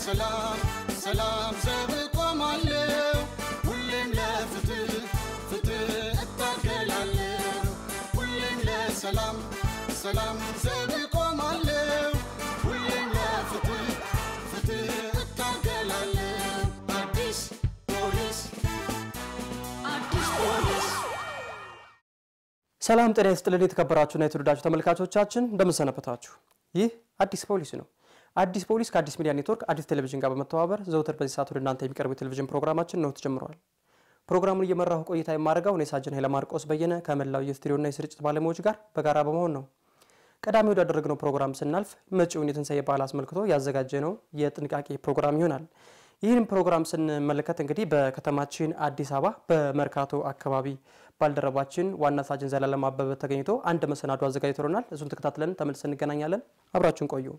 ለሰላም ሰላም ዘብ ቆማለሁ ሁሌም ለፍትህ ፍትህ እታገላለሁ ሁሌም ለሰላም ሰላም ዘብ ቆማለሁ ሁሌም ለፍትህ ፍትህ እታገላለሁ አዲስ ፖሊስ አዲስ ፖሊስ ሰላም ጤና ይስጥልን የተከበራችሁና የተወደዳችሁ ተመልካቾቻችን እንደምንሰነበታችሁ። ይህ አዲስ ፖሊስ ነው። አዲስ ፖሊስ ከአዲስ ሚዲያ ኔትወርክ አዲስ ቴሌቪዥን ጋር በመተባበር ዘውትር በዚህ ሰዓት ወደ እናንተ የሚቀርቡ የቴሌቪዥን ፕሮግራማችን ነው ተጀምረዋል። ፕሮግራሙን እየመራሁ ቆይታ የማደርገው እኔ ሳጅን ኃይለማርቆስ በየነ ከመላው የስቱዲዮና የስርጭት ባለሙያዎች ጋር በጋራ በመሆን ነው። ቀዳሚ ወዳደረግነው ፕሮግራም ስናልፍ መጪውን የትንሣኤ በዓል አስመልክቶ ያዘጋጀነው የጥንቃቄ ፕሮግራም ይሆናል። ይህን ፕሮግራም ስንመለከት እንግዲህ በከተማችን አዲስ አበባ በመርካቶ አካባቢ ባልደረባችን ዋና ሳጅን ዘላለም አበበ ተገኝቶ አንድ መሰናዶ አዘጋጅቶልናል። እሱን ተከታትለን ተመልሰን እንገናኛለን። አብራችሁን ቆዩ።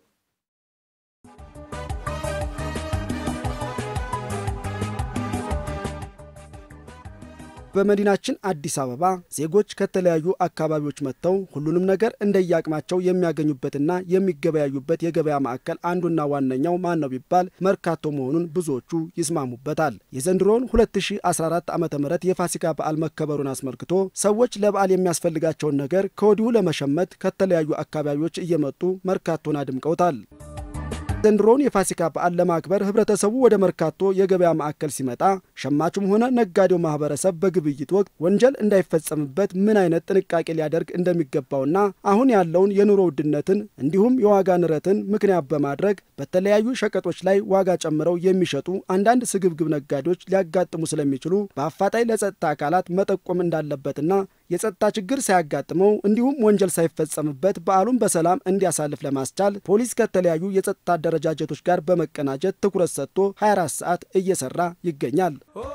በመዲናችን አዲስ አበባ ዜጎች ከተለያዩ አካባቢዎች መጥተው ሁሉንም ነገር እንደየአቅማቸው የሚያገኙበትና የሚገበያዩበት የገበያ ማዕከል አንዱና ዋነኛው ማን ነው ቢባል መርካቶ መሆኑን ብዙዎቹ ይስማሙበታል። የዘንድሮውን 2014 ዓ ም የፋሲካ በዓል መከበሩን አስመልክቶ ሰዎች ለበዓል የሚያስፈልጋቸውን ነገር ከወዲሁ ለመሸመት ከተለያዩ አካባቢዎች እየመጡ መርካቶን አድምቀውታል። ዘንድሮውን የፋሲካ በዓል ለማክበር ህብረተሰቡ ወደ መርካቶ የገበያ ማዕከል ሲመጣ ሸማቹም ሆነ ነጋዴው ማህበረሰብ በግብይት ወቅት ወንጀል እንዳይፈጸምበት ምን አይነት ጥንቃቄ ሊያደርግ እንደሚገባውና አሁን ያለውን የኑሮ ውድነትን እንዲሁም የዋጋ ንረትን ምክንያት በማድረግ በተለያዩ ሸቀጦች ላይ ዋጋ ጨምረው የሚሸጡ አንዳንድ ስግብግብ ነጋዴዎች ሊያጋጥሙ ስለሚችሉ በአፋጣኝ ለጸጥታ አካላት መጠቆም እንዳለበትና የጸጥታ ችግር ሳያጋጥመው እንዲሁም ወንጀል ሳይፈጸምበት በዓሉን በሰላም እንዲያሳልፍ ለማስቻል ፖሊስ ከተለያዩ የጸጥታ አደረጃጀቶች ጋር በመቀናጀት ትኩረት ሰጥቶ 24 ሰዓት እየሰራ ይገኛል።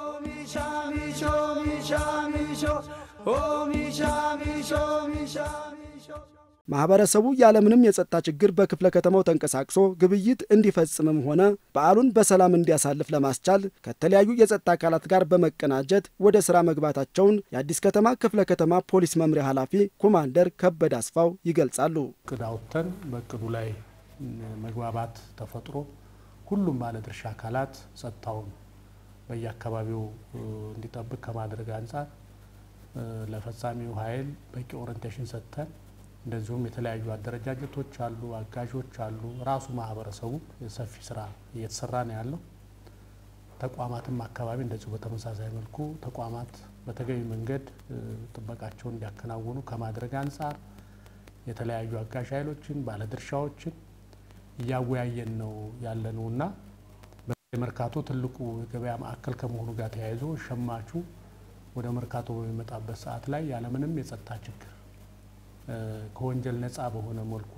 ማህበረሰቡ ያለምንም የጸጥታ ችግር በክፍለ ከተማው ተንቀሳቅሶ ግብይት እንዲፈጽምም ሆነ በዓሉን በሰላም እንዲያሳልፍ ለማስቻል ከተለያዩ የጸጥታ አካላት ጋር በመቀናጀት ወደ ስራ መግባታቸውን የአዲስ ከተማ ክፍለ ከተማ ፖሊስ መምሪያ ኃላፊ ኮማንደር ከበደ አስፋው ይገልጻሉ። እቅድ አውጥተን በእቅዱ ላይ መግባባት ተፈጥሮ ሁሉም ባለድርሻ አካላት ጸጥታውን በየአካባቢው እንዲጠብቅ ከማድረግ አንጻር ለፈጻሚው ኃይል በቂ ኦሪንቴሽን ሰጥተን እንደዚሁም የተለያዩ አደረጃጀቶች አሉ፣ አጋዦች አሉ። ራሱ ማህበረሰቡ ሰፊ ስራ እየተሰራ ነው ያለው። ተቋማትም አካባቢ እንደዚሁ በተመሳሳይ መልኩ ተቋማት በተገቢ መንገድ ጥበቃቸውን እንዲያከናውኑ ከማድረግ አንጻር የተለያዩ አጋዥ ኃይሎችን ባለድርሻዎችን እያወያየን ነው ያለ ነው እና መርካቶ ትልቁ የገበያ ማዕከል ከመሆኑ ጋር ተያይዞ ሸማቹ ወደ መርካቶ በሚመጣበት ሰዓት ላይ ያለምንም የጸጥታ ችግር ከወንጀል ነፃ በሆነ መልኩ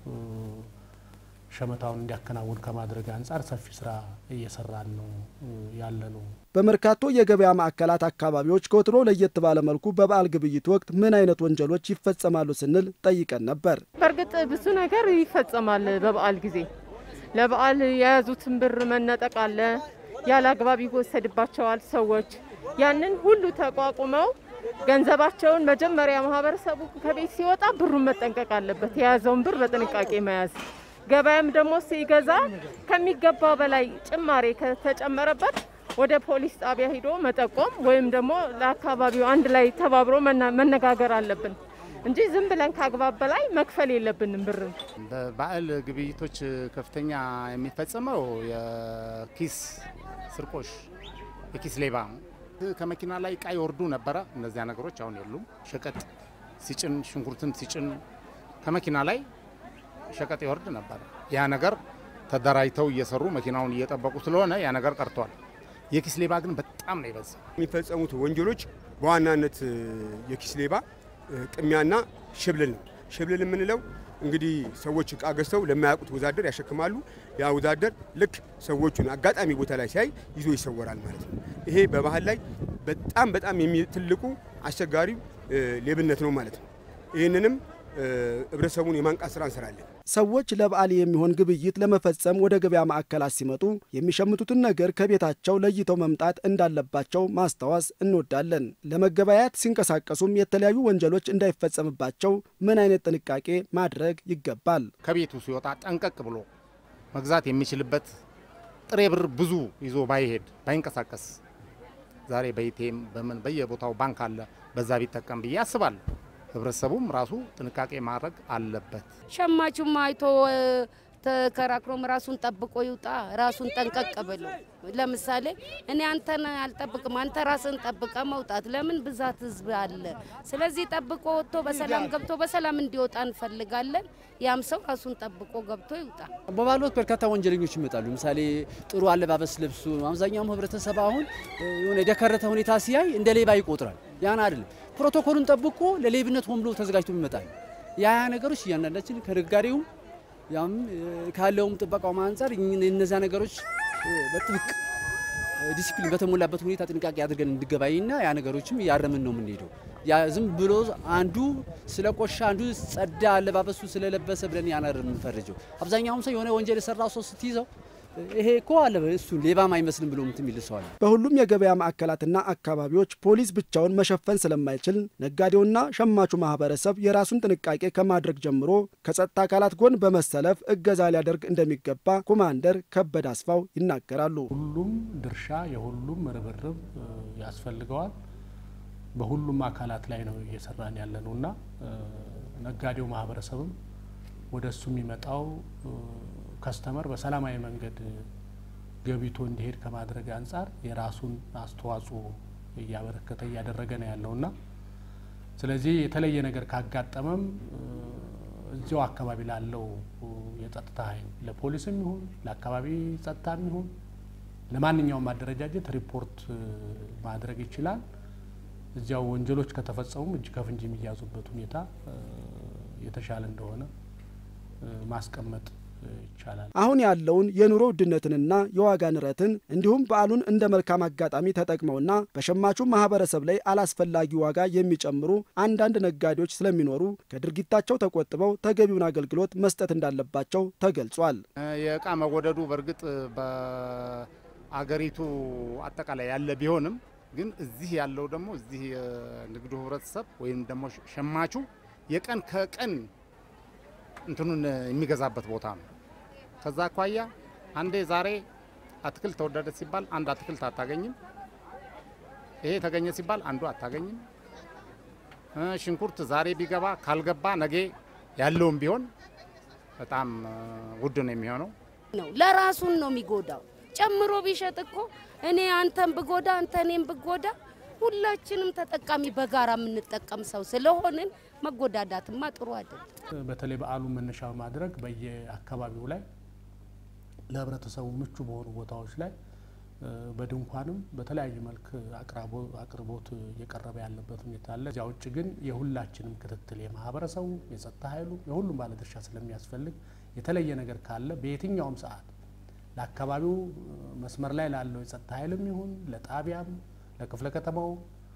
ሸመታውን እንዲያከናውን ከማድረግ አንጻር ሰፊ ስራ እየሰራን ነው ያለ ነው። በመርካቶ የገበያ ማዕከላት አካባቢዎች ከወትሮ ለየት ባለ መልኩ በበዓል ግብይት ወቅት ምን አይነት ወንጀሎች ይፈጸማሉ ስንል ጠይቀን ነበር። በእርግጥ ብዙ ነገር ይፈጸማል። በበዓል ጊዜ ለበዓል የያዙትን ብር መነጠቅ አለ፣ ያለ አግባብ ይወሰድባቸዋል ሰዎች። ያንን ሁሉ ተቋቁመው ገንዘባቸውን መጀመሪያ ማህበረሰቡ ከቤት ሲወጣ ብሩን መጠንቀቅ አለበት፣ የያዘውን ብር በጥንቃቄ መያዝ። ገበያም ደግሞ ሲገዛ ከሚገባው በላይ ጭማሬ ከተጨመረበት ወደ ፖሊስ ጣቢያ ሂዶ መጠቆም ወይም ደግሞ ለአካባቢው አንድ ላይ ተባብሮ መነጋገር አለብን እንጂ ዝም ብለን ከአግባብ በላይ መክፈል የለብንም ብርን። በበዓል ግብይቶች ከፍተኛ የሚፈጸመው የኪስ ስርቆሽ፣ የኪስ ሌባ ነው። ከመኪና ላይ እቃ ይወርዱ ነበረ። እነዚያ ነገሮች አሁን የሉም። ሸቀጥ ሲጭን ሽንኩርትን ሲጭን ከመኪና ላይ ሸቀጥ ይወርድ ነበረ። ያ ነገር ተደራጅተው እየሰሩ መኪናውን እየጠበቁ ስለሆነ ያ ነገር ቀርቷል። የኪስ ሌባ ግን በጣም ነው የበዛ። የሚፈጸሙት ወንጀሎች በዋናነት የኪስ ሌባ፣ ቅሚያና ሽብልል ነው። ሽብልል የምንለው እንግዲህ ሰዎች እቃ ገዝተው ለማያውቁት ወዛደር ያሸክማሉ። ያ ወዛደር ልክ ሰዎቹን አጋጣሚ ቦታ ላይ ሲያይ ይዞ ይሰወራል ማለት ነው። ይሄ በባህል ላይ በጣም በጣም ትልቁ አስቸጋሪው ሌብነት ነው ማለት ነው። ይህንንም ህብረተሰቡን የማንቃት ስራ እንሰራለን። ሰዎች ለበዓል የሚሆን ግብይት ለመፈጸም ወደ ገበያ ማዕከላት ሲመጡ የሚሸምቱትን ነገር ከቤታቸው ለይተው መምጣት እንዳለባቸው ማስታወስ እንወዳለን። ለመገበያየት ሲንቀሳቀሱም የተለያዩ ወንጀሎች እንዳይፈጸምባቸው ምን አይነት ጥንቃቄ ማድረግ ይገባል? ከቤቱ ሲወጣ ጠንቀቅ ብሎ መግዛት የሚችልበት ጥሬ ብር ብዙ ይዞ ባይሄድ ባይንቀሳቀስ ዛሬ በኢቴም በምን በየቦታው ባንክ አለ፣ በዛ ቢጠቀም ብዬ አስባለሁ። ህብረተሰቡም ራሱ ጥንቃቄ ማድረግ አለበት። ሸማቹም አይቶ ተከራክሮም ራሱን ጠብቆ ይውጣ። ራሱን ጠንቀቅ ብሎ ለምሳሌ እኔ አንተን አልጠብቅም፣ አንተ ራስን ጠብቀ መውጣት። ለምን ብዛት ህዝብ አለ። ስለዚህ ጠብቆ ወጥቶ በሰላም ገብቶ በሰላም እንዲወጣ እንፈልጋለን። ያም ሰው ራሱን ጠብቆ ገብቶ ይውጣ። በበዓል ወቅት በርካታ ወንጀለኞች ይመጣሉ። ምሳሌ ጥሩ አለባበስ ለብሱ። አብዛኛውም ህብረተሰብ አሁን የሆነ የደከረተ ሁኔታ ሲያይ እንደ ሌባ ይቆጥራል። ያን አይደለም። ፕሮቶኮሉን ጠብቆ ለሌብነት ሆን ብሎ ተዘጋጅቶ ይመጣል። ያ ያ ነገሮች እያንዳንዳችን ከነጋዴውም ያም ካለውም ጥበቃውም አንጻር እነዚያ ነገሮች በጥብቅ ዲሲፕሊን በተሞላበት ሁኔታ ጥንቃቄ አድርገን እንድገባይና ያ ነገሮችም እያረምን ነው የምንሄደው። ያ ዝም ብሎ አንዱ ስለ ቆሻ አንዱ ጸዳ አለባበሱ ስለለበሰ ብለን ያናር የምንፈርጀው። አብዛኛውም ሰው የሆነ ወንጀል የሰራው ሰው ስትይዘው ይሄ እኮ አለ እሱ ሌባም አይመስልም ብሎ ምትም ይልሰዋል። በሁሉም የገበያ ማዕከላትና አካባቢዎች ፖሊስ ብቻውን መሸፈን ስለማይችል ነጋዴውና ሸማቹ ማህበረሰብ የራሱን ጥንቃቄ ከማድረግ ጀምሮ ከጸጥታ አካላት ጎን በመሰለፍ እገዛ ሊያደርግ እንደሚገባ ኮማንደር ከበደ አስፋው ይናገራሉ። ሁሉም ድርሻ የሁሉም ርብርብ ያስፈልገዋል። በሁሉም አካላት ላይ ነው እየሰራን ያለ ነው እና ነጋዴው ማህበረሰብም ወደ እሱ የሚመጣው ከስተመር በሰላማዊ መንገድ ገቢቶ እንዲሄድ ከማድረግ አንጻር የራሱን አስተዋጽኦ እያበረከተ እያደረገ ነው ያለውና ስለዚህ የተለየ ነገር ካጋጠመም እዚያው አካባቢ ላለው የጸጥታ ኃይል ለፖሊስም ይሁን ለአካባቢ ጸጥታም ይሁን ለማንኛውም አደረጃጀት ሪፖርት ማድረግ ይችላል። እዚያው ወንጀሎች ከተፈጸሙም እጅ ከፍንጅ የሚያዙበት ሁኔታ የተሻለ እንደሆነ ማስቀመጥ ይቻላል። አሁን ያለውን የኑሮ ውድነትንና የዋጋ ንረትን እንዲሁም በዓሉን እንደ መልካም አጋጣሚ ተጠቅመውና በሸማቹ ማህበረሰብ ላይ አላስፈላጊ ዋጋ የሚጨምሩ አንዳንድ ነጋዴዎች ስለሚኖሩ ከድርጊታቸው ተቆጥበው ተገቢውን አገልግሎት መስጠት እንዳለባቸው ተገልጿል። የእቃ መወደዱ በእርግጥ በአገሪቱ አጠቃላይ ያለ ቢሆንም ግን እዚህ ያለው ደግሞ እዚህ የንግዱ ህብረተሰብ ወይም ደግሞ ሸማቹ የቀን ከቀን እንትኑን የሚገዛበት ቦታ ነው። ከዛ አኳያ አንዴ ዛሬ አትክልት ተወደደ ሲባል አንድ አትክልት አታገኝም። ይሄ ተገኘ ሲባል አንዱ አታገኝም። ሽንኩርት ዛሬ ቢገባ ካልገባ ነገ ያለውም ቢሆን በጣም ውድ ነው የሚሆነው። ነው ለራሱን ነው የሚጎዳው። ጨምሮ ቢሸጥ እኮ እኔ አንተን ብጎዳ አንተ እኔም ብጎዳ ሁላችንም ተጠቃሚ በጋራ የምንጠቀም ሰው ስለሆንን መጎዳዳትማ ጥሩ አይደለም። በተለይ በዓሉን መነሻ በማድረግ በየአካባቢው ላይ ለህብረተሰቡ ምቹ በሆኑ ቦታዎች ላይ በድንኳንም በተለያየ መልክ አቅርቦት እየቀረበ ያለበት ሁኔታ አለ። እዚያ ውጭ ግን የሁላችንም ክትትል የማህበረሰቡ፣ የጸጥታ ኃይሉ፣ የሁሉም ባለድርሻ ስለሚያስፈልግ የተለየ ነገር ካለ በየትኛውም ሰዓት ለአካባቢው መስመር ላይ ላለው የጸጥታ ኃይልም ይሁን ለጣቢያም፣ ለክፍለ ከተማው፣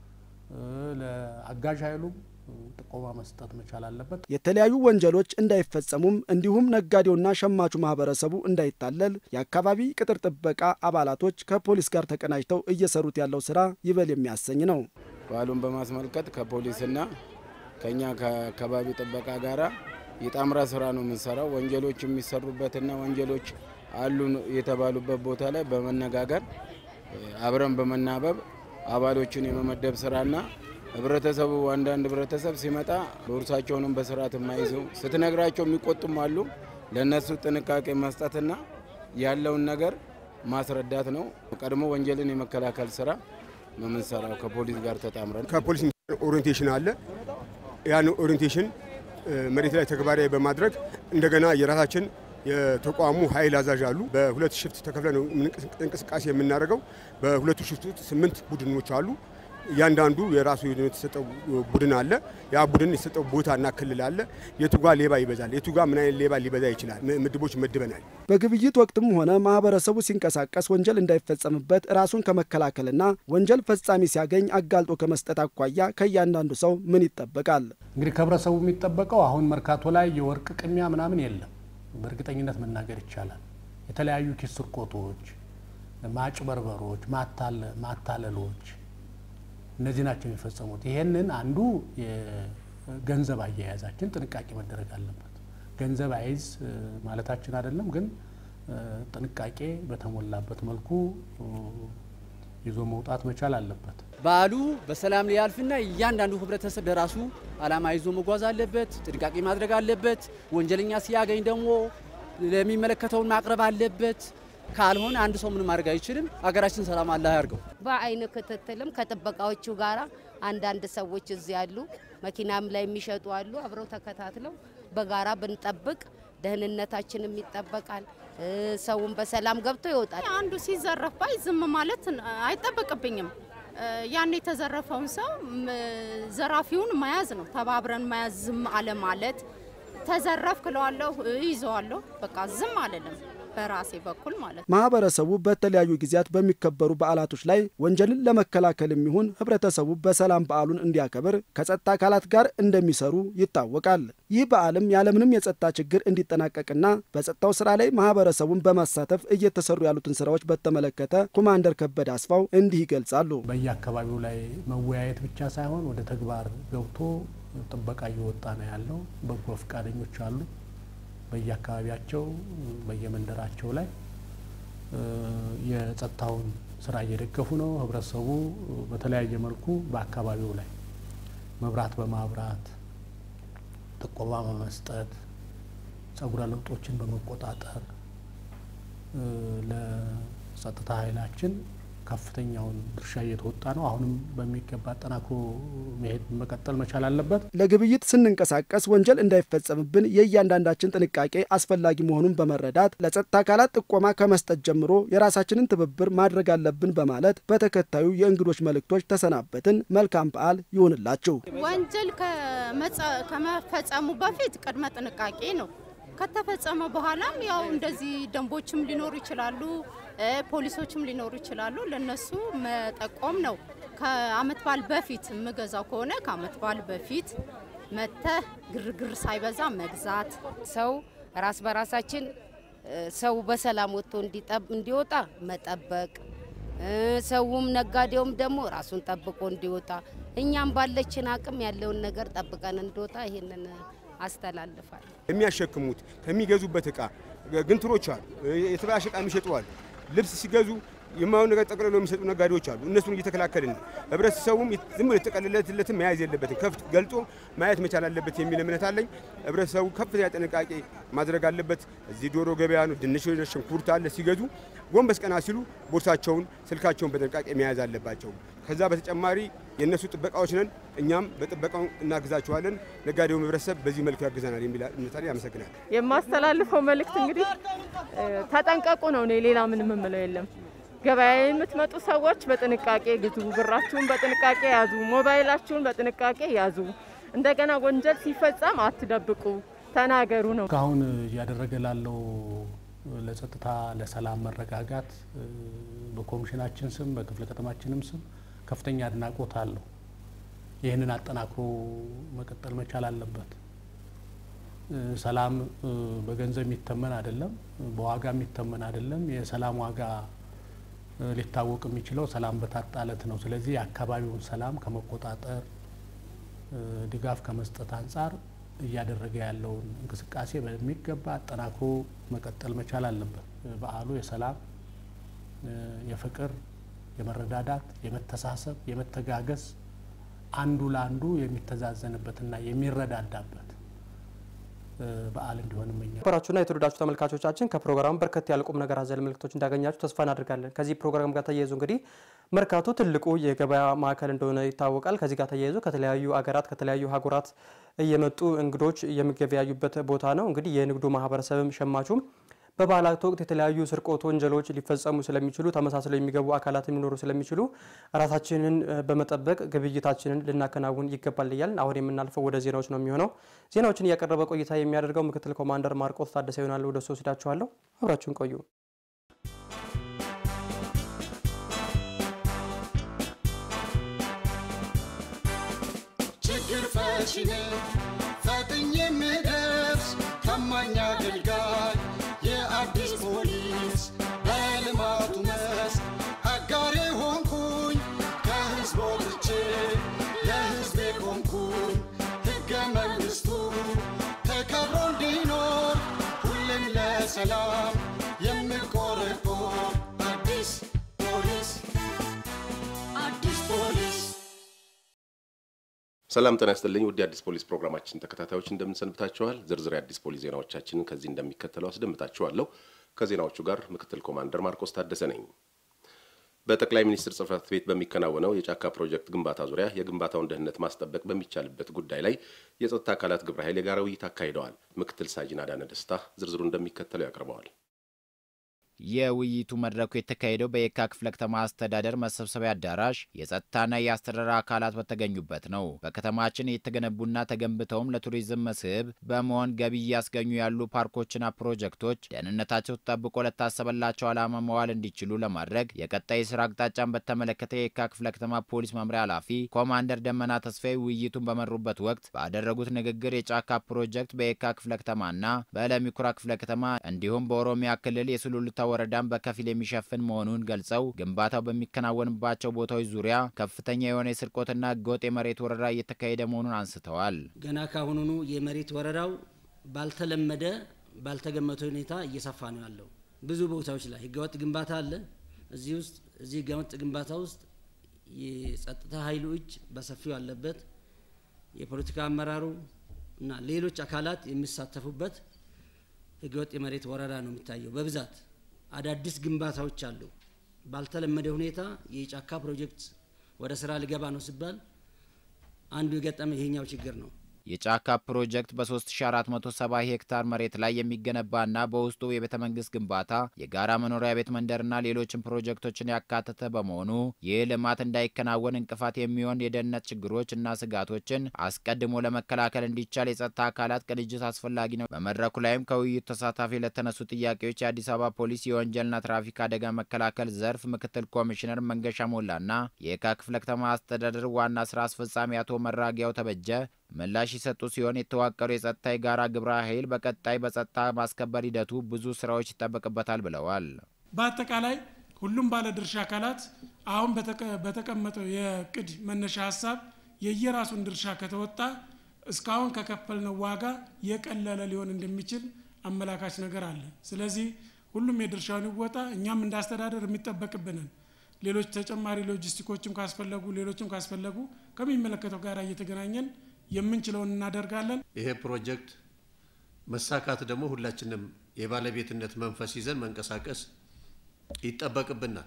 ለአጋዥ ኃይሉም ጥቆማ መስጠት መቻል አለበት። የተለያዩ ወንጀሎች እንዳይፈጸሙም እንዲሁም ነጋዴውና ሸማቹ ማህበረሰቡ እንዳይታለል የአካባቢ ቅጥር ጥበቃ አባላቶች ከፖሊስ ጋር ተቀናጅተው እየሰሩት ያለው ስራ ይበል የሚያሰኝ ነው። በዓሉን በማስመልከት ከፖሊስና ከኛ ከአካባቢ ጥበቃ ጋራ የጣምራ ስራ ነው የምንሰራው። ወንጀሎች የሚሰሩበትና ወንጀሎች አሉ የተባሉበት ቦታ ላይ በመነጋገር አብረን በመናበብ አባሎችን የመመደብ ስራና ህብረተሰቡ አንዳንድ ህብረተሰብ ሲመጣ ቦርሳቸውንም በስርዓት የማይዙ ስትነግራቸው የሚቆጡም አሉ። ለእነሱ ጥንቃቄ መስጠትና ያለውን ነገር ማስረዳት ነው። ቀድሞ ወንጀልን የመከላከል ስራ ነው የምንሰራው ከፖሊስ ጋር ተጣምረን። ከፖሊስ ኦሪንቴሽን አለ። ያን ኦሪንቴሽን መሬት ላይ ተግባራዊ በማድረግ እንደገና የራሳችን የተቋሙ ኃይል አዛዥ አሉ። በሁለት ሽፍት ተከፍለ ነው እንቅስቃሴ የምናደርገው። በሁለቱ ሽፍት ውስጥ ስምንት ቡድኖች አሉ። እያንዳንዱ የራሱ የተሰጠው ቡድን አለ። ያ ቡድን የተሰጠው ቦታና ክልል አለ። የቱጋ ሌባ ይበዛል፣ የቱጋ ምን አይነት ሌባ ሊበዛ ይችላል፣ ምድቦች መድበናል። በግብይት ወቅትም ሆነ ማህበረሰቡ ሲንቀሳቀስ ወንጀል እንዳይፈጸምበት ራሱን ከመከላከልና ወንጀል ፈጻሚ ሲያገኝ አጋልጦ ከመስጠት አኳያ ከእያንዳንዱ ሰው ምን ይጠበቃል? እንግዲህ ከህብረተሰቡ የሚጠበቀው አሁን መርካቶ ላይ የወርቅ ቅሚያ ምናምን የለም። በእርግጠኝነት መናገር ይቻላል። የተለያዩ ኪስ ስርቆቶች፣ ማጭበርበሮች፣ ማታለሎች እነዚህ ናቸው የሚፈጸሙት። ይሄንን አንዱ የገንዘብ አያያዛችን ጥንቃቄ መደረግ አለበት። ገንዘብ አይዝ ማለታችን አይደለም፣ ግን ጥንቃቄ በተሞላበት መልኩ ይዞ መውጣት መቻል አለበት። በዓሉ በሰላም ሊያልፍና እያንዳንዱ ህብረተሰብ ለራሱ ዓላማ ይዞ መጓዝ አለበት፣ ጥንቃቄ ማድረግ አለበት። ወንጀለኛ ሲያገኝ ደግሞ ለሚመለከተውን ማቅረብ አለበት። ካልሆነ አንድ ሰው ምን ማድረግ አይችልም። ሀገራችን ሰላም አላህ ያርገው። በአይን ክትትልም ከጥበቃዎቹ ጋራ አንዳንድ ሰዎች እዚህ ያሉ መኪናም ላይ የሚሸጡ አሉ። አብረው ተከታትለው በጋራ ብንጠብቅ ደህንነታችንም ይጠበቃል። ሰውን በሰላም ገብቶ ይወጣል። አንዱ ሲዘረፍ ባይ ዝም ማለት አይጠበቅብኝም። ያን የተዘረፈውን ሰው ዘራፊውን መያዝ ነው፣ ተባብረን መያዝ፣ ዝም አለ ማለት። ተዘረፍ ክለዋለሁ፣ ይዘዋለሁ፣ በቃ ዝም አልልም በራሴ በኩል ማለት ነው። ማህበረሰቡ በተለያዩ ጊዜያት በሚከበሩ በዓላቶች ላይ ወንጀልን ለመከላከል የሚሆን ህብረተሰቡ በሰላም በዓሉን እንዲያከብር ከጸጥታ አካላት ጋር እንደሚሰሩ ይታወቃል። ይህ በዓልም ያለምንም የጸጥታ ችግር እንዲጠናቀቅና በጸጥታው ስራ ላይ ማህበረሰቡን በማሳተፍ እየተሰሩ ያሉትን ስራዎች በተመለከተ ኮማንደር ከበደ አስፋው እንዲህ ይገልጻሉ። በየአካባቢው ላይ መወያየት ብቻ ሳይሆን ወደ ተግባር ገብቶ ጥበቃ እየወጣ ነው ያለው። በጎ ፈቃደኞች አሉ በየአካባቢያቸው በየመንደራቸው ላይ የጸጥታውን ስራ እየደገፉ ነው። ህብረተሰቡ በተለያየ መልኩ በአካባቢው ላይ መብራት በማብራት ጥቆማ በመስጠት ጸጉረ ልውጦችን በመቆጣጠር ለጸጥታ ኃይላችን ከፍተኛውን ድርሻ እየተወጣ ነው። አሁንም በሚገባ አጠናክሮ መሄድ መቀጠል መቻል አለበት። ለግብይት ስንንቀሳቀስ ወንጀል እንዳይፈጸምብን የእያንዳንዳችን ጥንቃቄ አስፈላጊ መሆኑን በመረዳት ለጸጥታ አካላት ጥቆማ ከመስጠት ጀምሮ የራሳችንን ትብብር ማድረግ አለብን በማለት በተከታዩ የእንግዶች መልእክቶች ተሰናበትን። መልካም በዓል ይሁንላችሁ። ወንጀል ከመፈጸሙ በፊት ቅድመ ጥንቃቄ ነው። ከተፈጸመ በኋላም ያው እንደዚህ ደንቦችም ሊኖሩ ይችላሉ፣ ፖሊሶችም ሊኖሩ ይችላሉ። ለነሱ መጠቆም ነው። ከአመት በዓል በፊት የምገዛው ከሆነ ከአመት በዓል በፊት መተህ ግርግር ሳይበዛ መግዛት። ሰው ራስ በራሳችን ሰው በሰላም ወጥቶ እንዲወጣ መጠበቅ፣ ሰውም ነጋዴውም ደግሞ ራሱን ጠብቆ እንዲወጣ፣ እኛም ባለችን አቅም ያለውን ነገር ጠብቀን እንዲወጣ ይሄንን አስተላልፋል። የሚያሸክሙት ከሚገዙበት እቃ ግንትሮች አሉ፣ የተበላሸ እቃ የሚሸጡ አሉ። ልብስ ሲገዙ የማይሆን ነገር ጠቅልለው የሚሰጡ ነጋዴዎች አሉ። እነሱን እየተከላከልን ነው። ህብረተሰቡም ዝም ብሎ የተጠቀለለለትን መያዝ የለበትም፣ ከፍት ገልጦ ማየት መቻል አለበት የሚል እምነት አለኝ። ህብረተሰቡ ከፍተኛ ጥንቃቄ ማድረግ አለበት። እዚህ ዶሮ ገበያ ነው፣ ድንች፣ ሽንኩርት አለ። ሲገዙ ጎንበስ ቀና ሲሉ ቦርሳቸውን፣ ስልካቸውን በጥንቃቄ መያዝ አለባቸው። ከዛ በተጨማሪ የእነሱ ጥበቃዎች ነን፣ እኛም በጥበቃው እናግዛቸዋለን። ነጋዴው ህብረተሰብ በዚህ መልኩ ያግዘናል የሚል እምነት አለኝ። አመሰግናለሁ። የማስተላልፈው መልእክት እንግዲህ ተጠንቀቁ ነው። እኔ ሌላ ምንም የምለው የለም። ገበያ የምትመጡ ሰዎች በጥንቃቄ ግዙ፣ ብራችሁን በጥንቃቄ ያዙ፣ ሞባይላችሁን በጥንቃቄ ያዙ። እንደገና ወንጀል ሲፈጸም አትደብቁ፣ ተናገሩ ነው። እስካሁን እያደረገ ላለው ለጸጥታ ለሰላም መረጋጋት በኮሚሽናችን ስም በክፍለ ከተማችንም ስም ከፍተኛ አድናቆት አለው። ይህንን አጠናክሮ መቀጠል መቻል አለበት። ሰላም በገንዘብ የሚተመን አይደለም፣ በዋጋ የሚተመን አይደለም። የሰላም ዋጋ ሊታወቅ የሚችለው ሰላም በታጣለት ነው። ስለዚህ የአካባቢውን ሰላም ከመቆጣጠር ድጋፍ ከመስጠት አንጻር እያደረገ ያለውን እንቅስቃሴ በሚገባ አጠናክሮ መቀጠል መቻል አለበት። በዓሉ የሰላም የፍቅር፣ የመረዳዳት፣ የመተሳሰብ፣ የመተጋገዝ አንዱ ለአንዱ የሚተዛዘንበትና የሚረዳዳበት በዓል እንዲሆን እመኛለሁ። ነበራችሁና የተወደዳችሁ ተመልካቾቻችን ከፕሮግራሙ በርከት ያለ ቁም ነገር አዘል መልእክቶች እንዳገኛችሁ ተስፋ እናደርጋለን። ከዚህ ፕሮግራም ጋር ተያይዞ እንግዲህ መርካቶ ትልቁ የገበያ ማዕከል እንደሆነ ይታወቃል። ከዚህ ጋር ተያይዞ ከተለያዩ አገራት ከተለያዩ ሀገራት እየመጡ እንግዶች የሚገበያዩበት ቦታ ነው። እንግዲህ የንግዱ ማህበረሰብም ሸማቹም በበዓላት ወቅት የተለያዩ ስርቆት ወንጀሎች ሊፈጸሙ ስለሚችሉ ተመሳስለው የሚገቡ አካላት ሊኖሩ ስለሚችሉ ራሳችንን በመጠበቅ ግብይታችንን ልናከናውን ይገባል እያልን አሁን የምናልፈው ወደ ዜናዎች ነው የሚሆነው። ዜናዎችን እያቀረበ ቆይታ የሚያደርገው ምክትል ኮማንደር ማርቆስ ታደሰ ይሆናል። ወደ እሱ ወስዳችኋለሁ። አብራችሁን ቆዩ። ችግር ፈቺ ነኝ ፈጥኜ የምደርስ ታማኝ አገልጋይ የአዲስ ፖሊስ በልማቱ መስክ አጋሬ ሆንኩኝ ከህዝብ ወጥቼ ለህዝቤ ቆምኩኝ ሕገ መንግሥቱ ተከብሮ እንዲኖር ሁሌም ለሰላም የሚ ሰላም ጤና ይስጥልኝ። ውድ የአዲስ ፖሊስ ፕሮግራማችን ተከታታዮች እንደምንሰንብታችኋል። ዝርዝር የአዲስ ፖሊስ ዜናዎቻችንን ከዚህ እንደሚከተለው አስደምጣችኋለሁ። ከዜናዎቹ ጋር ምክትል ኮማንደር ማርቆስ ታደሰ ነኝ። በጠቅላይ ሚኒስትር ጽህፈት ቤት በሚከናወነው የጫካ ፕሮጀክት ግንባታ ዙሪያ የግንባታውን ደህንነት ማስጠበቅ በሚቻልበት ጉዳይ ላይ የጸጥታ አካላት ግብረ ኃይል የጋራ ውይይት አካሂደዋል። ምክትል ሳጅን አዳነ ደስታ ዝርዝሩ እንደሚከተለው ያቀርበዋል። የውይይቱ መድረኩ የተካሄደው በየካ ክፍለ ከተማ አስተዳደር መሰብሰቢያ አዳራሽ የጸጥታና የአስተዳደር አካላት በተገኙበት ነው። በከተማችን የተገነቡና ተገንብተውም ለቱሪዝም መስህብ በመሆን ገቢ እያስገኙ ያሉ ፓርኮችና ፕሮጀክቶች ደህንነታቸው ተጠብቆ ለታሰበላቸው ዓላማ መዋል እንዲችሉ ለማድረግ የቀጣይ ስራ አቅጣጫን በተመለከተ የየካ ክፍለ ከተማ ፖሊስ መምሪያ ኃላፊ ኮማንደር ደመና ተስፋዬ ውይይቱን በመሩበት ወቅት ባደረጉት ንግግር የጫካ ፕሮጀክት በየካ ክፍለ ከተማና በለሚኩራ ክፍለ ከተማ እንዲሁም በኦሮሚያ ክልል የሱሉልታ ወረዳን በከፊል የሚሸፍን መሆኑን ገልጸው ግንባታው በሚከናወንባቸው ቦታዎች ዙሪያ ከፍተኛ የሆነ የስርቆትና ህገወጥ የመሬት ወረራ እየተካሄደ መሆኑን አንስተዋል። ገና ካሁኑኑ የመሬት ወረራው ባልተለመደ ባልተገመተ ሁኔታ እየሰፋ ነው ያለው። ብዙ ቦታዎች ላይ ህገወጥ ግንባታ አለ። እዚህ ውስጥ እዚህ ህገወጥ ግንባታ ውስጥ የጸጥታ ኃይሉ እጅ በሰፊው አለበት። የፖለቲካ አመራሩ እና ሌሎች አካላት የሚሳተፉበት ህገወጥ የመሬት ወረራ ነው የሚታየው በብዛት አዳዲስ ግንባታዎች አሉ። ባልተለመደ ሁኔታ የጫካ ፕሮጀክት ወደ ስራ ሊገባ ነው ሲባል አንዱ የገጠመ ይሄኛው ችግር ነው። የጫካ ፕሮጀክት በ3470 ሄክታር መሬት ላይ የሚገነባና በውስጡ የቤተ መንግስት ግንባታ፣ የጋራ መኖሪያ ቤት መንደርና ሌሎችን ፕሮጀክቶችን ያካተተ በመሆኑ ይህ ልማት እንዳይከናወን እንቅፋት የሚሆን የደህንነት ችግሮች እና ስጋቶችን አስቀድሞ ለመከላከል እንዲቻል የጸጥታ አካላት ቅንጅት አስፈላጊ ነው። በመድረኩ ላይም ከውይይቱ ተሳታፊ ለተነሱ ጥያቄዎች የአዲስ አበባ ፖሊስ የወንጀልና ትራፊክ አደጋ መከላከል ዘርፍ ምክትል ኮሚሽነር መንገሻ ሞላና የየካ ክፍለ ከተማ አስተዳደር ዋና ስራ አስፈጻሚ አቶ መራጊያው ተበጀ ምላሽ የሰጡ ሲሆን የተዋቀሩ የጸጥታ የጋራ ግብረ ኃይል በቀጣይ በጸጥታ ማስከበር ሂደቱ ብዙ ስራዎች ይጠበቅበታል ብለዋል። በአጠቃላይ ሁሉም ባለድርሻ አካላት አሁን በተቀመጠው የእቅድ መነሻ ሀሳብ የየራሱን ድርሻ ከተወጣ እስካሁን ከከፈልነው ዋጋ የቀለለ ሊሆን እንደሚችል አመላካች ነገር አለ። ስለዚህ ሁሉም የድርሻውን ይወጣ። እኛም እንዳስተዳደር የሚጠበቅብንን ሌሎች ተጨማሪ ሎጂስቲኮችም ካስፈለጉ ሌሎችም ካስፈለጉ ከሚመለከተው ጋር እየተገናኘን የምንችለውን እናደርጋለን። ይሄ ፕሮጀክት መሳካት ደግሞ ሁላችንም የባለቤትነት መንፈስ ይዘን መንቀሳቀስ ይጠበቅብናል።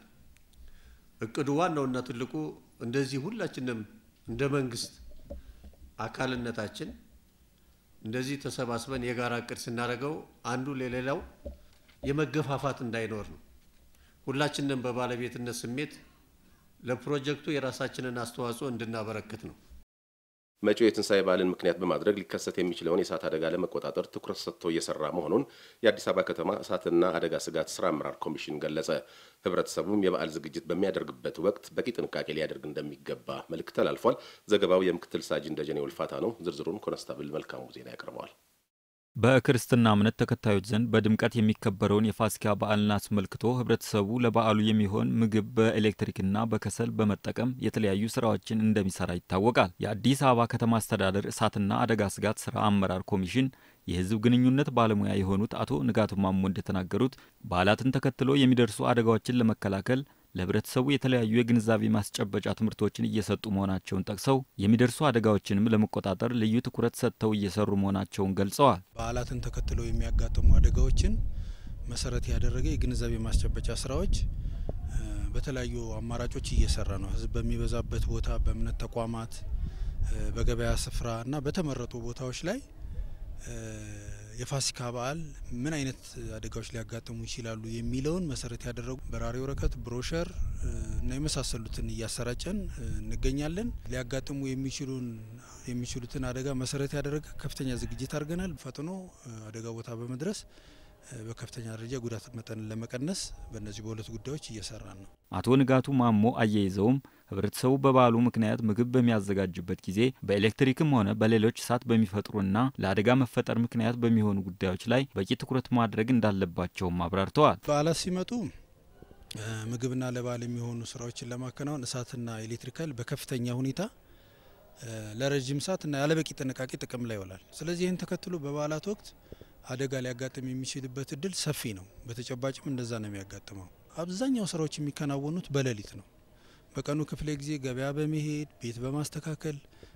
እቅዱ ዋናውና ትልቁ እንደዚህ ሁላችንም እንደ መንግስት አካልነታችን እንደዚህ ተሰባስበን የጋራ እቅድ ስናደርገው አንዱ ለሌላው የመገፋፋት እንዳይኖር ነው። ሁላችንም በባለቤትነት ስሜት ለፕሮጀክቱ የራሳችንን አስተዋጽኦ እንድናበረክት ነው። መጪው የትንሣኤ በዓልን ምክንያት በማድረግ ሊከሰት የሚችለውን የእሳት አደጋ ለመቆጣጠር ትኩረት ሰጥቶ እየሰራ መሆኑን የአዲስ አበባ ከተማ እሳትና አደጋ ስጋት ስራ አመራር ኮሚሽን ገለጸ። ህብረተሰቡም የበዓል ዝግጅት በሚያደርግበት ወቅት በቂ ጥንቃቄ ሊያደርግ እንደሚገባ መልእክት ተላልፏል። ዘገባው የምክትል ሳጅን ደጀኔ ውልፋታ ነው። ዝርዝሩን ኮንስታብል መልካሙ ዜና ያቀርበዋል። በክርስትና እምነት ተከታዮች ዘንድ በድምቀት የሚከበረውን የፋሲካ በዓልን አስመልክቶ ህብረተሰቡ ለበዓሉ የሚሆን ምግብ በኤሌክትሪክና በከሰል በመጠቀም የተለያዩ ስራዎችን እንደሚሰራ ይታወቃል። የአዲስ አበባ ከተማ አስተዳደር እሳትና አደጋ ስጋት ስራ አመራር ኮሚሽን የህዝብ ግንኙነት ባለሙያ የሆኑት አቶ ንጋቱ ማሞ እንደተናገሩት በዓላትን ተከትሎ የሚደርሱ አደጋዎችን ለመከላከል ለህብረተሰቡ የተለያዩ የግንዛቤ ማስጨበጫ ትምህርቶችን እየሰጡ መሆናቸውን ጠቅሰው የሚደርሱ አደጋዎችንም ለመቆጣጠር ልዩ ትኩረት ሰጥተው እየሰሩ መሆናቸውን ገልጸዋል። በዓላትን ተከትለው የሚያጋጥሙ አደጋዎችን መሰረት ያደረገ የግንዛቤ ማስጨበጫ ስራዎች በተለያዩ አማራጮች እየሰራ ነው። ህዝብ በሚበዛበት ቦታ፣ በእምነት ተቋማት፣ በገበያ ስፍራ እና በተመረጡ ቦታዎች ላይ የፋሲካ በዓል ምን አይነት አደጋዎች ሊያጋጥሙ ይችላሉ የሚለውን መሰረት ያደረጉ በራሪ ወረቀት፣ ብሮሸር እና የመሳሰሉትን እያሰራጨን እንገኛለን። ሊያጋጥሙ የሚችሉን የሚችሉትን አደጋ መሰረት ያደረገ ከፍተኛ ዝግጅት አድርገናል። ፈጥኖ አደጋ ቦታ በመድረስ በከፍተኛ ደረጃ ጉዳት መጠንን ለመቀነስ በእነዚህ በሁለት ጉዳዮች እየሰራን ነው። አቶ ንጋቱ ማሞ አያይዘውም ህብረተሰቡ በበዓሉ ምክንያት ምግብ በሚያዘጋጅበት ጊዜ በኤሌክትሪክም ሆነ በሌሎች እሳት በሚፈጥሩና ለአደጋ መፈጠር ምክንያት በሚሆኑ ጉዳዮች ላይ በቂ ትኩረት ማድረግ እንዳለባቸውም አብራርተዋል። በዓላት ሲመጡ ምግብና ለበዓል የሚሆኑ ስራዎችን ለማከናወን እሳትና ኤሌክትሪካል በከፍተኛ ሁኔታ ለረዥም ሰዓት እና ያለበቂ ጥንቃቄ ጥቅም ላይ ይውላል። ስለዚህ ይህን ተከትሎ በበዓላት ወቅት አደጋ ሊያጋጥም የሚችልበት እድል ሰፊ ነው። በተጨባጭም እንደዛ ነው የሚያጋጥመው። አብዛኛው ስራዎች የሚከናወኑት በሌሊት ነው። በቀኑ ክፍለ ጊዜ ገበያ በመሄድ ቤት በማስተካከል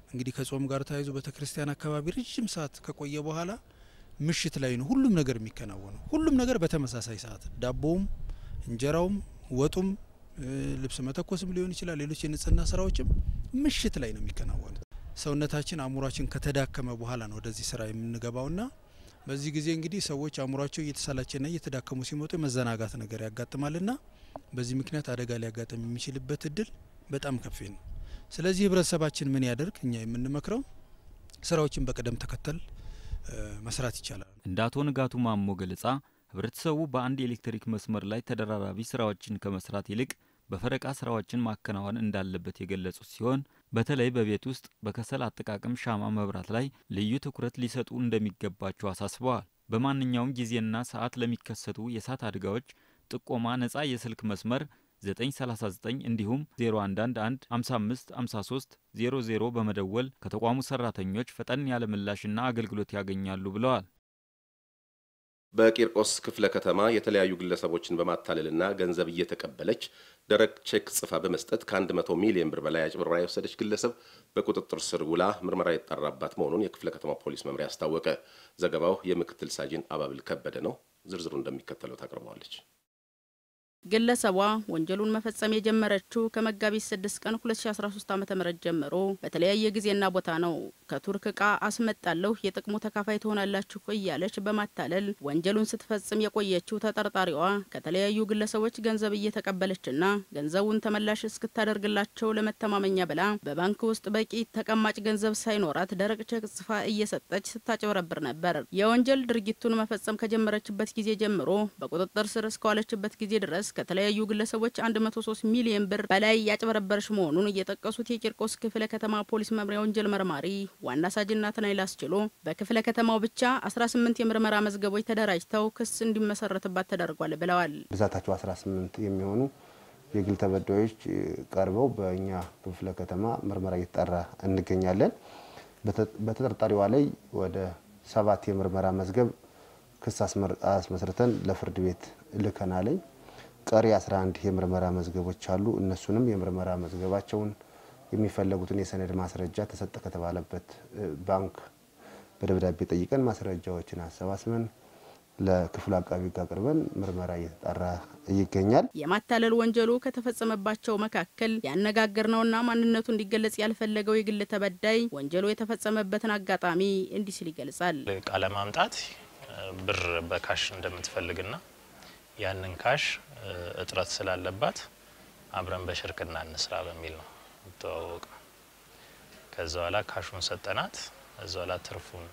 እንግዲህ ከጾም ጋር ተያይዞ ቤተክርስቲያን አካባቢ ረጅም ሰዓት ከቆየ በኋላ ምሽት ላይ ነው ሁሉም ነገር የሚከናወነው። ሁሉም ነገር በተመሳሳይ ሰዓት ዳቦውም፣ እንጀራውም፣ ወጡም፣ ልብስ መተኮስም ሊሆን ይችላል። ሌሎች የንጽህና ስራዎችም ምሽት ላይ ነው የሚከናወኑት። ሰውነታችን አእምሯችን ከተዳከመ በኋላ ነው ወደዚህ ስራ የምንገባውና በዚህ ጊዜ እንግዲህ ሰዎች አእምሯቸው እየተሳላቸና እየተዳከሙ ሲመጡ የመዘናጋት ነገር ያጋጥማልና በዚህ ምክንያት አደጋ ሊያጋጥም የሚችልበት እድል በጣም ከፍ ነው። ስለዚህ ህብረተሰባችን ምን ያደርግ? እኛ የምንመክረው ስራዎችን በቅደም ተከተል መስራት ይቻላል። እንደ አቶ ንጋቱ ማሞ ገለጻ ህብረተሰቡ በአንድ የኤሌክትሪክ መስመር ላይ ተደራራቢ ስራዎችን ከመስራት ይልቅ በፈረቃ ስራዎችን ማከናወን እንዳለበት የገለጹት ሲሆን በተለይ በቤት ውስጥ በከሰል አጠቃቀም ሻማ መብራት ላይ ልዩ ትኩረት ሊሰጡ እንደሚገባቸው አሳስበዋል። በማንኛውም ጊዜና ሰዓት ለሚከሰቱ የእሳት አደጋዎች ጥቆማ ነጻ የስልክ መስመር 939 እንዲሁም 0111 55 53 00 በመደወል ከተቋሙ ሰራተኞች ፈጠን ያለ ምላሽና አገልግሎት ያገኛሉ ብለዋል። በቂርቆስ ክፍለ ከተማ የተለያዩ ግለሰቦችን በማታለልና ገንዘብ እየተቀበለች ደረቅ ቼክ ጽፋ በመስጠት ከ100 ሚሊዮን ብር በላይ አጭበርብራ የወሰደች ግለሰብ በቁጥጥር ስር ውላ ምርመራ የተጣራባት መሆኑን የክፍለ ከተማ ፖሊስ መምሪያ አስታወቀ። ዘገባው የምክትል ሳጅን አባብል ከበደ ነው። ዝርዝሩ እንደሚከተለው ታቀርበዋለች። ግለሰቧ ወንጀሉን መፈጸም የጀመረችው ከመጋቢት 6 ቀን 2013 ዓ.ም ጀምሮ በተለያየ ጊዜና ቦታ ነው። ከቱርክ እቃ አስመጣለሁ የጥቅሙ ተካፋይ ትሆናላችሁ እያለች በማታለል ወንጀሉን ስትፈጽም የቆየችው ተጠርጣሪዋ ከተለያዩ ግለሰቦች ገንዘብ እየተቀበለችና ገንዘቡን ተመላሽ እስክታደርግላቸው ለመተማመኛ ብላ በባንክ ውስጥ በቂ ተቀማጭ ገንዘብ ሳይኖራት ደረቅ ቼክ ጽፋ እየሰጠች ስታጭበረብር ነበር። የወንጀል ድርጊቱን መፈጸም ከጀመረችበት ጊዜ ጀምሮ በቁጥጥር ስር እስከዋለችበት ጊዜ ድረስ ከተለያዩ ግለሰቦች 103 ሚሊዮን ብር በላይ ያጭበረበረች መሆኑን እየጠቀሱት የቂርቆስ ክፍለ ከተማ ፖሊስ መምሪያ ወንጀል መርማሪ ዋና ሳጅን ናትናኤል አስችሎ በክፍለ ከተማው ብቻ 18 የምርመራ መዝገቦች ተደራጅተው ክስ እንዲመሰረትባት ተደርጓል ብለዋል። ብዛታቸው 18 የሚሆኑ የግል ተበዳዮች ቀርበው በእኛ ክፍለ ከተማ ምርመራ እየተጣራ እንገኛለን። በተጠርጣሪዋ ላይ ወደ ሰባት የምርመራ መዝገብ ክስ አስመስርተን ለፍርድ ቤት ልከናለኝ። ቀሪ 11 የምርመራ መዝገቦች አሉ። እነሱንም የምርመራ መዝገባቸውን የሚፈለጉትን የሰነድ ማስረጃ ተሰጠ ከተባለበት ባንክ በደብዳቤ ጠይቀን ማስረጃዎችን አሰባስበን ለክፍሉ አቃቢ ሕግ አቅርበን ምርመራ እየተጣራ ይገኛል። የማታለል ወንጀሉ ከተፈጸመባቸው መካከል ያነጋገርነውና ማንነቱ እንዲገለጽ ያልፈለገው የግል ተበዳይ ወንጀሉ የተፈጸመበትን አጋጣሚ እንዲህ ሲል ይገልጻል። እቃ ለማምጣት ብር በካሽ እንደምትፈልግና ያንን ካሽ እጥረት ስላለባት አብረን በሽርክና እንስራ በሚል ነው ተዋወቅ። ከዛ በኋላ ካሹን ሰጠናት። ከዛ በኋላ ትርፉን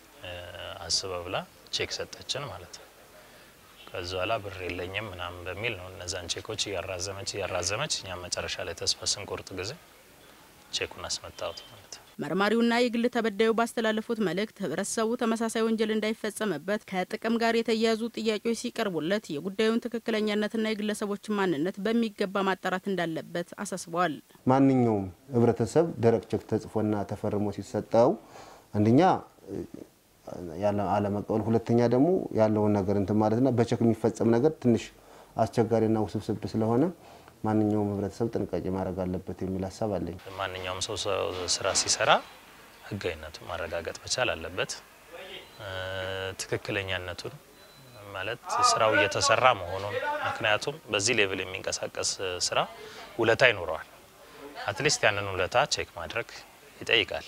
አስበ ብላ ቼክ ሰጠችን ማለት ነው። ከዛ በኋላ ብር የለኝም ምናምን በሚል ነው እነዛን ቼኮች እያራዘመች እያራዘመች እኛም መጨረሻ ላይ ተስፋ ስንቆርጥ ጊዜ ቼኩን አስመታወት ማለት ነው። መርማሪውና የግል ተበዳዩ ባስተላለፉት መልእክት ህብረተሰቡ ተመሳሳይ ወንጀል እንዳይፈጸምበት ከጥቅም ጋር የተያያዙ ጥያቄዎች ሲቀርቡለት የጉዳዩን ትክክለኛነትና የግለሰቦችን ማንነት በሚገባ ማጣራት እንዳለበት አሳስበዋል። ማንኛውም ህብረተሰብ ደረቅ ቼክ ተጽፎና ተፈርሞ ሲሰጠው አንደኛ አለመቀበል፣ ሁለተኛ ደግሞ ያለውን ነገር እንትን ማለትና በቼክ የሚፈጸም ነገር ትንሽ አስቸጋሪና ውስብስብ ስለሆነ ማንኛውም ህብረተሰብ ጥንቃቄ ማድረግ አለበት የሚል ሀሳብ አለኝ። ማንኛውም ሰው ስራ ሲሰራ ህጋዊነቱን ማረጋገጥ መቻል አለበት። ትክክለኛነቱን ማለት ስራው እየተሰራ መሆኑን ምክንያቱም በዚህ ሌቭል የሚንቀሳቀስ ስራ ውለታ ይኖረዋል። አትሊስት ያንን ውለታ ቼክ ማድረግ ይጠይቃል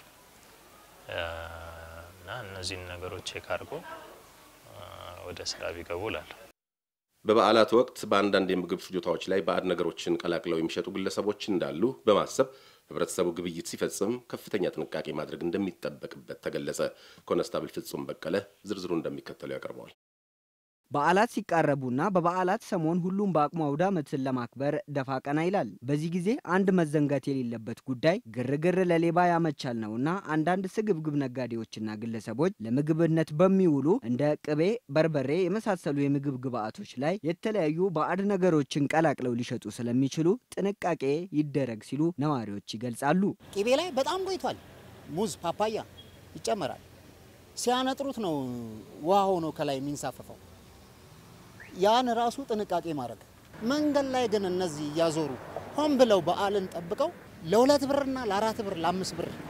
እና እነዚህን ነገሮች ቼክ አድርጎ ወደ ስራ ቢገቡ እላለሁ። በበዓላት ወቅት በአንዳንድ የምግብ ፍጆታዎች ላይ ባዕድ ነገሮችን ቀላቅለው የሚሸጡ ግለሰቦች እንዳሉ በማሰብ ህብረተሰቡ ግብይት ሲፈጽም ከፍተኛ ጥንቃቄ ማድረግ እንደሚጠበቅበት ተገለጸ። ኮነስታብል ፍጹም በቀለ ዝርዝሩ እንደሚከተለው ያቀርበዋል። በዓላት ሲቃረቡና በበዓላት ሰሞን ሁሉም በአቅሙ አውደ ዓመትን ለማክበር ደፋ ቀና ይላል። በዚህ ጊዜ አንድ መዘንጋት የሌለበት ጉዳይ ግርግር ለሌባ ያመቻል ነውና አንዳንድ ስግብግብ ነጋዴዎችና ግለሰቦች ለምግብነት በሚውሉ እንደ ቅቤ፣ በርበሬ የመሳሰሉ የምግብ ግብዓቶች ላይ የተለያዩ ባዕድ ነገሮችን ቀላቅለው ሊሸጡ ስለሚችሉ ጥንቃቄ ይደረግ ሲሉ ነዋሪዎች ይገልጻሉ። ቅቤ ላይ በጣም ቆይቷል። ሙዝ፣ ፓፓያ ይጨመራል። ሲያነጥሩት ነው ውሃ ሆኖ ከላይ የሚንሳፈፈው። ያን ራሱ ጥንቃቄ ማድረግ። መንገድ ላይ ግን እነዚህ እያዞሩ ሆን ብለው በዓልን ጠብቀው ለሁለት ብርና ለአራት ብር ለአምስት ብር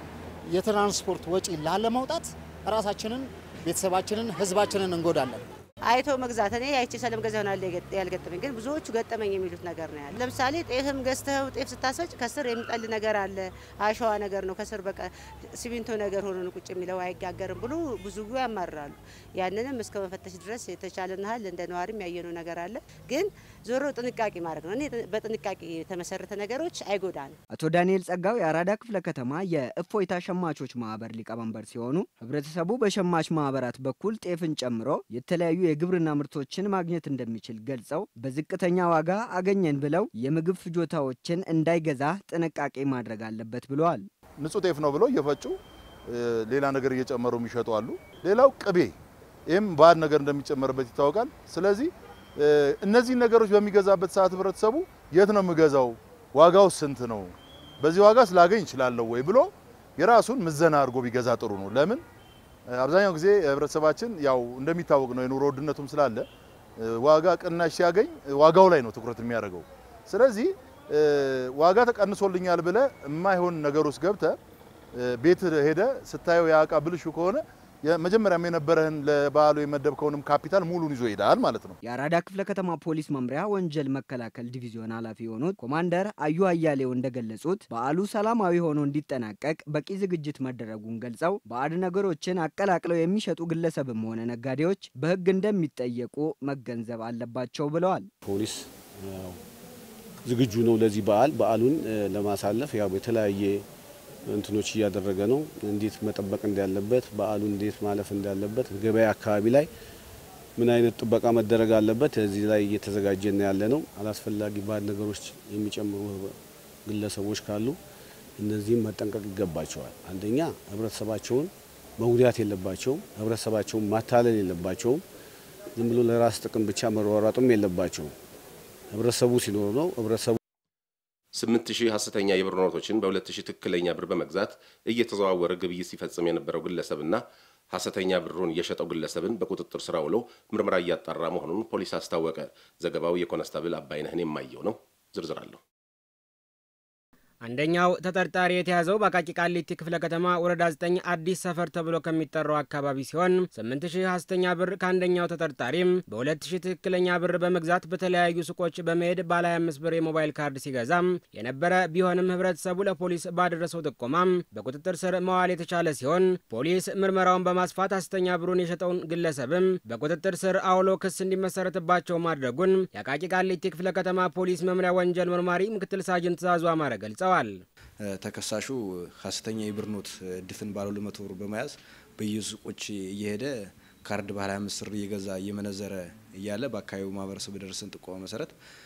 የትራንስፖርት ወጪ ላለማውጣት ራሳችንን፣ ቤተሰባችንን፣ ህዝባችንን እንጎዳለን። አይቶ መግዛት እኔ አይቼ ስለምገዛ ይሆናል ያልገጠመኝ፣ ግን ብዙዎቹ ገጠመኝ የሚሉት ነገር ነው ያለ። ለምሳሌ ጤፍም ገዝተው ጤፍ ስታስፈጭ ከስር የሚጠል ነገር አለ። አሸዋ ነገር ነው ከስር በቃ ሲሚንቶ ነገር ሆኖ ቁጭ የሚለው አይጋገርም ብሎ ብዙ ያማርራሉ። ያንንም እስከ መፈተሽ ድረስ የተቻለን ያህል እንደ ነዋሪም ያየነው ነገር አለ። ግን ዞሮ ጥንቃቄ ማድረግ ነው። እኔ በጥንቃቄ የተመሰረተ ነገሮች አይጎዳንም። አቶ ዳንኤል ጸጋው የአራዳ ክፍለ ከተማ የእፎይታ ሸማቾች ማህበር ሊቀመንበር ሲሆኑ ህብረተሰቡ በሸማች ማህበራት በኩል ጤፍን ጨምሮ የተለያዩ የግብርና ምርቶችን ማግኘት እንደሚችል ገልጸው በዝቅተኛ ዋጋ አገኘን ብለው የምግብ ፍጆታዎችን እንዳይገዛ ጥንቃቄ ማድረግ አለበት ብለዋል። ንጹህ ጤፍ ነው ብለው እየፈጩ ሌላ ነገር እየጨመሩ የሚሸጡ አሉ። ሌላው ቅቤ፣ ይህም ባዕድ ነገር እንደሚጨመርበት ይታወቃል። ስለዚህ እነዚህን ነገሮች በሚገዛበት ሰዓት ህብረተሰቡ የት ነው የምገዛው፣ ዋጋው ስንት ነው፣ በዚህ ዋጋ ስላገኝ እችላለሁ ወይ ብሎ የራሱን ምዘና አድርጎ ቢገዛ ጥሩ ነው። ለምን አብዛኛው ጊዜ ህብረተሰባችን ያው እንደሚታወቅ ነው የኑሮ ውድነቱም ስላለ ዋጋ ቅናሽ ሲያገኝ ዋጋው ላይ ነው ትኩረት የሚያደርገው። ስለዚህ ዋጋ ተቀንሶልኛል ብለ የማይሆን ነገር ውስጥ ገብተ ቤት ሄደ ስታየው ያ እቃ ብልሹ ከሆነ መጀመሪያም የነበረህን ለበዓሉ የመደብከውንም ካፒታል ሙሉን ይዞ ይሄዳል ማለት ነው። የአራዳ ክፍለ ከተማ ፖሊስ መምሪያ ወንጀል መከላከል ዲቪዚዮን ኃላፊ የሆኑት ኮማንደር አዩ አያሌው እንደገለጹት በዓሉ ሰላማዊ ሆኖ እንዲጠናቀቅ በቂ ዝግጅት መደረጉን ገልጸው ባዕድ ነገሮችን አቀላቅለው የሚሸጡ ግለሰብም ሆነ ነጋዴዎች በሕግ እንደሚጠየቁ መገንዘብ አለባቸው ብለዋል። ፖሊስ ዝግጁ ነው ለዚህ በዓል በዓሉን ለማሳለፍ ያው የተለያየ እንትኖች እያደረገ ነው። እንዴት መጠበቅ እንዳለበት በዓሉ እንዴት ማለፍ እንዳለበት ገበያ አካባቢ ላይ ምን አይነት ጥበቃ መደረግ አለበት እዚህ ላይ እየተዘጋጀን ያለ ነው። አላስፈላጊ ባዕድ ነገሮች የሚጨምሩ ግለሰቦች ካሉ እነዚህም መጠንቀቅ ይገባቸዋል። አንደኛ ህብረተሰባቸውን መጉዳት የለባቸውም። ህብረተሰባቸውን ማታለል የለባቸውም። ዝም ብሎ ለራስ ጥቅም ብቻ መሯሯጥም የለባቸውም። ህብረተሰቡ ሲኖር ነው ህብረተሰቡ ስምንት ሺህ ሐሰተኛ የብር ኖቶችን በሁለት ሺህ ትክክለኛ ብር በመግዛት እየተዘዋወረ ግብይት ሲፈጽም የነበረው ግለሰብና ሐሰተኛ ብሩን የሸጠው ግለሰብን በቁጥጥር ስር ውሎ ምርመራ እያጣራ መሆኑን ፖሊስ አስታወቀ። ዘገባው የኮነስታብል አባይነህን የማየው ነው። ዝርዝር አለሁ አንደኛው ተጠርጣሪ የተያዘው በአቃቂ ቃሊቲ ክፍለ ከተማ ወረዳ 9 አዲስ ሰፈር ተብሎ ከሚጠራው አካባቢ ሲሆን 8000 ሐሰተኛ ብር ከአንደኛው ተጠርጣሪም በ2000 ትክክለኛ ብር በመግዛት በተለያዩ ሱቆች በመሄድ ባለ 25 ብር የሞባይል ካርድ ሲገዛም የነበረ ቢሆንም ህብረተሰቡ ለፖሊስ ባደረሰው ጥቆማም በቁጥጥር ስር መዋል የተቻለ ሲሆን ፖሊስ ምርመራውን በማስፋት ሐሰተኛ ብሩን የሸጠውን ግለሰብም በቁጥጥር ስር አውሎ ክስ እንዲመሰረትባቸው ማድረጉን የአቃቂ ቃሊቲ ክፍለ ከተማ ፖሊስ መምሪያ ወንጀል መርማሪ ምክትል ሳጅን ትእዛዙ አማረ ገልጸዋል። ተከሳሹ ሐሰተኛ የብር ኖት ድፍን ባለ ሁለት መቶ ብር በመያዝ በየሱቆች እየሄደ ካርድ ባለ 25 ብር እየገዛ እየመነዘረ እያለ በአካባቢው ማህበረሰብ በደረሰን ጥቆማ መሰረት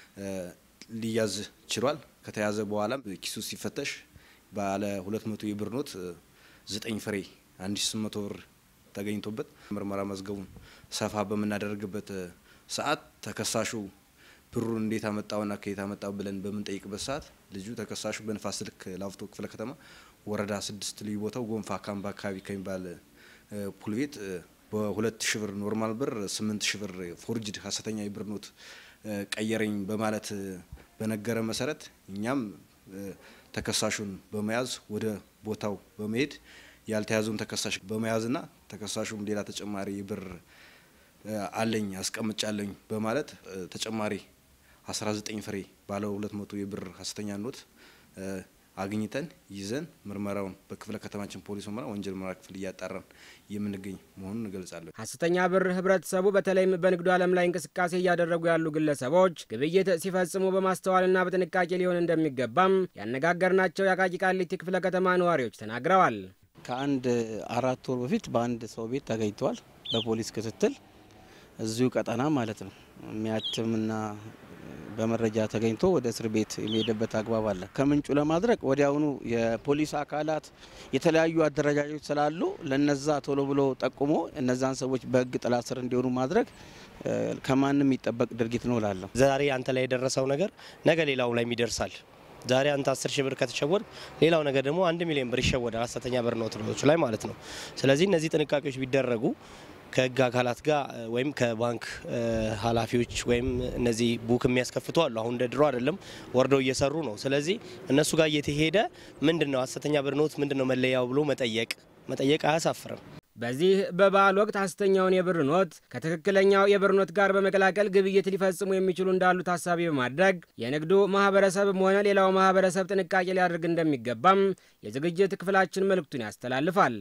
ሊያዝ ችሏል። ከተያዘ በኋላም ኪሱ ሲፈተሽ ባለ 200 የብር ኖት 9 ፍሬ 1800 ብር ተገኝቶበት ምርመራ መዝገቡን ሰፋ በምናደርግበት ሰዓት ተከሳሹ ብሩን እንዴት አመጣውና ከየት አመጣው ብለን በምንጠይቅበት ሰዓት ልጁ ተከሳሹ በንፋስ ስልክ ላፍቶ ክፍለ ከተማ ወረዳ ስድስት ልዩ ቦታው ጎንፋ ካምባ አካባቢ ከሚባል ፑል ቤት በሁለት ሺ ብር ኖርማል ብር ስምንት ሺ ብር ፎርጅድ ሀሰተኛ የብር ኖት ቀየረኝ በማለት በነገረ መሰረት እኛም ተከሳሹን በመያዝ ወደ ቦታው በመሄድ ያልተያዘውን ተከሳሽ በመያዝና ተከሳሹም ሌላ ተጨማሪ ብር አለኝ አስቀምጫለኝ በማለት ተጨማሪ 19 ፍሬ ባለ 200 የብር ሀሰተኛ ኖት አግኝተን ይዘን ምርመራውን በክፍለ ከተማችን ፖሊስ ምርመራ ወንጀል ምርመራ ክፍል እያጣራን የምንገኝ መሆኑን እንገልጻለን። ሐሰተኛ ብር ህብረተሰቡ በተለይም በንግዱ ዓለም ላይ እንቅስቃሴ እያደረጉ ያሉ ግለሰቦች ግብይት ሲፈጽሙ በማስተዋልና በጥንቃቄ ሊሆን እንደሚገባም ያነጋገርናቸው የአቃቂ ቃሊቲ ክፍለ ከተማ ነዋሪዎች ተናግረዋል። ከአንድ አራት ወር በፊት በአንድ ሰው ቤት ተገኝተዋል። በፖሊስ ክትትል እዚሁ ቀጠና ማለት ነው የሚያትምና በመረጃ ተገኝቶ ወደ እስር ቤት የሚሄድበት አግባብ አለ። ከምንጩ ለማድረግ ወዲያውኑ የፖሊስ አካላት የተለያዩ አደረጃጆች ስላሉ ለነዛ ቶሎ ብሎ ጠቁሞ እነዛን ሰዎች በህግ ጥላ ስር እንዲሆኑ ማድረግ ከማንም የሚጠበቅ ድርጊት ነው እላለሁ። ዛሬ አንተ ላይ የደረሰው ነገር ነገ ሌላው ላይ ይደርሳል። ዛሬ አንተ አስር ሺህ ብር ከተሸወድ ሌላው ነገር ደግሞ አንድ ሚሊዮን ብር ይሸወዳል፣ ሀሰተኛ ብር ኖቶች ላይ ማለት ነው። ስለዚህ እነዚህ ጥንቃቄዎች ቢደረጉ ከህግ አካላት ጋር ወይም ከባንክ ኃላፊዎች ወይም እነዚህ ቡክ የሚያስከፍቱ አሉ። አሁን እንደ ድሮ አይደለም፣ ወርደው እየሰሩ ነው። ስለዚህ እነሱ ጋር እየተሄደ ምንድን ነው ሐሰተኛ ብር ኖት ምንድን ነው መለያው ብሎ መጠየቅ መጠየቅ አያሳፍርም። በዚህ በበዓል ወቅት ሐሰተኛውን የብር ኖት ከትክክለኛው የብር ኖት ጋር በመቀላቀል ግብይት ሊፈጽሙ የሚችሉ እንዳሉ ታሳቢ በማድረግ የንግዱ ማህበረሰብም ሆነ ሌላው ማህበረሰብ ጥንቃቄ ሊያደርግ እንደሚገባም የዝግጅት ክፍላችን መልእክቱን ያስተላልፋል።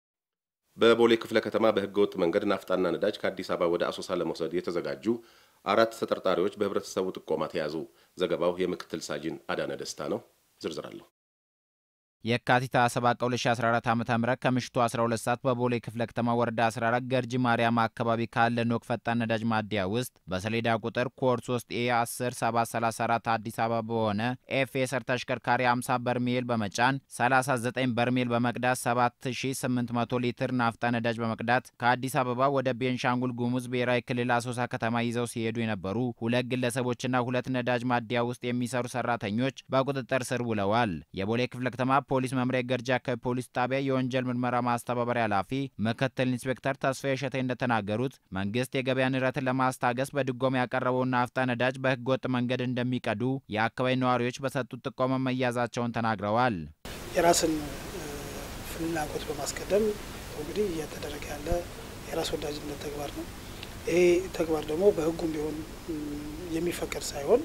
በቦሌ ክፍለ ከተማ በህገ ወጥ መንገድ ናፍጣና ነዳጅ ከአዲስ አበባ ወደ አሶሳ ለመውሰድ የተዘጋጁ አራት ተጠርጣሪዎች በህብረተሰቡ ጥቆማ ተያዙ። ዘገባው የምክትል ሳጅን አዳነ ደስታ ነው። ዝርዝር አለሁ የካቲት 27 2014 ዓ ም ከምሽቱ 12 ሰዓት በቦሌ ክፍለ ከተማ ወረዳ 14 ገርጂ ማርያም አካባቢ ካለ ኖክ ፈጣን ነዳጅ ማደያ ውስጥ በሰሌዳ ቁጥር ኮድ 3 ኤ 10 734 አዲስ አበባ በሆነ ኤፍ ኤሰር ተሽከርካሪ 50 በርሜል በመጫን 39 በርሜል በመቅዳት 7800 ሊትር ናፍጣ ነዳጅ በመቅዳት ከአዲስ አበባ ወደ ቤንሻንጉል ጉሙዝ ብሔራዊ ክልል አሶሳ ከተማ ይዘው ሲሄዱ የነበሩ ሁለት ግለሰቦችና ሁለት ነዳጅ ማደያ ውስጥ የሚሰሩ ሰራተኞች በቁጥጥር ስር ውለዋል። የቦሌ ክፍለ ከተማ ፖሊስ መምሪያ ገርጂ አካባቢ ፖሊስ ጣቢያ የወንጀል ምርመራ ማስተባበሪያ ኃላፊ ምክትል ኢንስፔክተር ተስፋዬ እሸቴ እንደተናገሩት መንግስት የገበያ ንረትን ለማስታገስ በድጎማ ያቀረበውን ናፍጣ ነዳጅ በህገ ወጥ መንገድ እንደሚቀዱ የአካባቢ ነዋሪዎች በሰጡት ጥቆማ መያዛቸውን ተናግረዋል። የራስን ፍላጎት በማስቀደም እንግዲህ እየተደረገ ያለ የራስ ወዳጅነት ተግባር ነው። ይሄ ተግባር ደግሞ በህጉም ቢሆን የሚፈቀድ ሳይሆን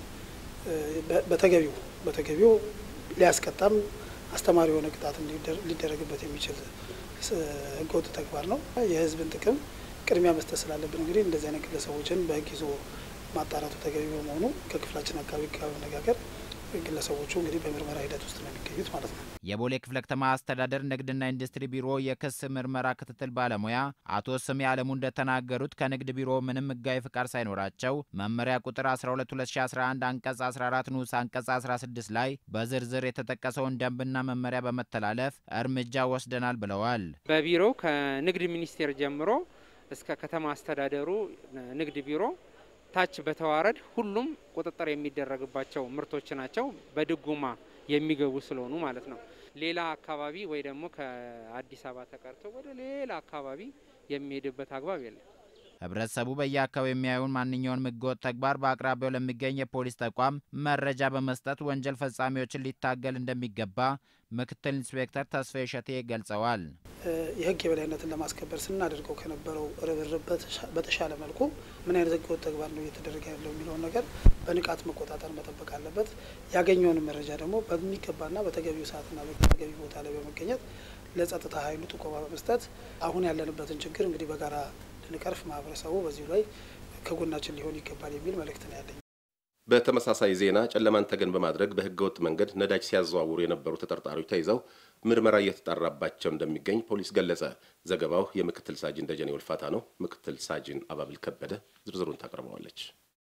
በተገቢው በተገቢው ሊያስቀጣም አስተማሪ የሆነ ቅጣት ሊደረግበት የሚችል ህገወጥ ተግባር ነው። የህዝብን ጥቅም ቅድሚያ መስጠት ስላለብን እንግዲህ እንደዚህ አይነት ግለሰቦችን በህግ ይዞ ማጣራቱ ተገቢ በመሆኑ ከክፍላችን አካባቢ ጋር በመነጋገር ግለሰቦቹ እንግዲህ በምርመራ ሂደት ውስጥ ነው የሚገኙት ማለት ነው። የቦሌ ክፍለ ከተማ አስተዳደር ንግድና ኢንዱስትሪ ቢሮ የክስ ምርመራ ክትትል ባለሙያ አቶ ስሜ አለሙ እንደተናገሩት ከንግድ ቢሮ ምንም ህጋዊ ፍቃድ ሳይኖራቸው መመሪያ ቁጥር 12 2011 አንቀጽ 14 ንዑስ አንቀጽ 16 ላይ በዝርዝር የተጠቀሰውን ደንብና መመሪያ በመተላለፍ እርምጃ ወስደናል ብለዋል። በቢሮው ከንግድ ሚኒስቴር ጀምሮ እስከ ከተማ አስተዳደሩ ንግድ ቢሮ ታች በተዋረድ ሁሉም ቁጥጥር የሚደረግባቸው ምርቶች ናቸው። በድጎማ የሚገቡ ስለሆኑ ማለት ነው። ሌላ አካባቢ ወይ ደግሞ ከአዲስ አበባ ተቀርቶ ወደ ሌላ አካባቢ የሚሄድበት አግባብ የለም። ህብረተሰቡ በየአካባቢው የሚያዩን ማንኛውንም ህገወጥ ተግባር በአቅራቢያው ለሚገኝ የፖሊስ ተቋም መረጃ በመስጠት ወንጀል ፈጻሚዎችን ሊታገል እንደሚገባ ምክትል ኢንስፔክተር ተስፋዬ እሸቴ ገልጸዋል። የህግ የበላይነትን ለማስከበር ስናደርገው ከነበረው ርብርብ በተሻለ መልኩ ምን አይነት ህገወጥ ተግባር ነው እየተደረገ ያለው የሚለውን ነገር በንቃት መቆጣጠር መጠበቅ አለበት። ያገኘውን መረጃ ደግሞ በሚገባና በተገቢው ሰዓትና በተገቢ ቦታ ላይ በመገኘት ለጸጥታ ኃይሉ ጥቆማ በመስጠት አሁን ያለንበትን ችግር እንግዲህ በጋራ ልንቀርፍ ማህበረሰቡ በዚሁ ላይ ከጎናችን ሊሆን ይገባል የሚል መልእክት ነው ያለኝ። በተመሳሳይ ዜና ጨለማን ተገን በማድረግ በህገወጥ መንገድ ነዳጅ ሲያዘዋውሩ የነበሩ ተጠርጣሪዎች ተይዘው ምርመራ እየተጣራባቸው እንደሚገኝ ፖሊስ ገለጸ። ዘገባው የምክትል ሳጅን ደጀኔ ወልፋታ ነው። ምክትል ሳጅን አባብል ከበደ ዝርዝሩን ታቀርበዋለች።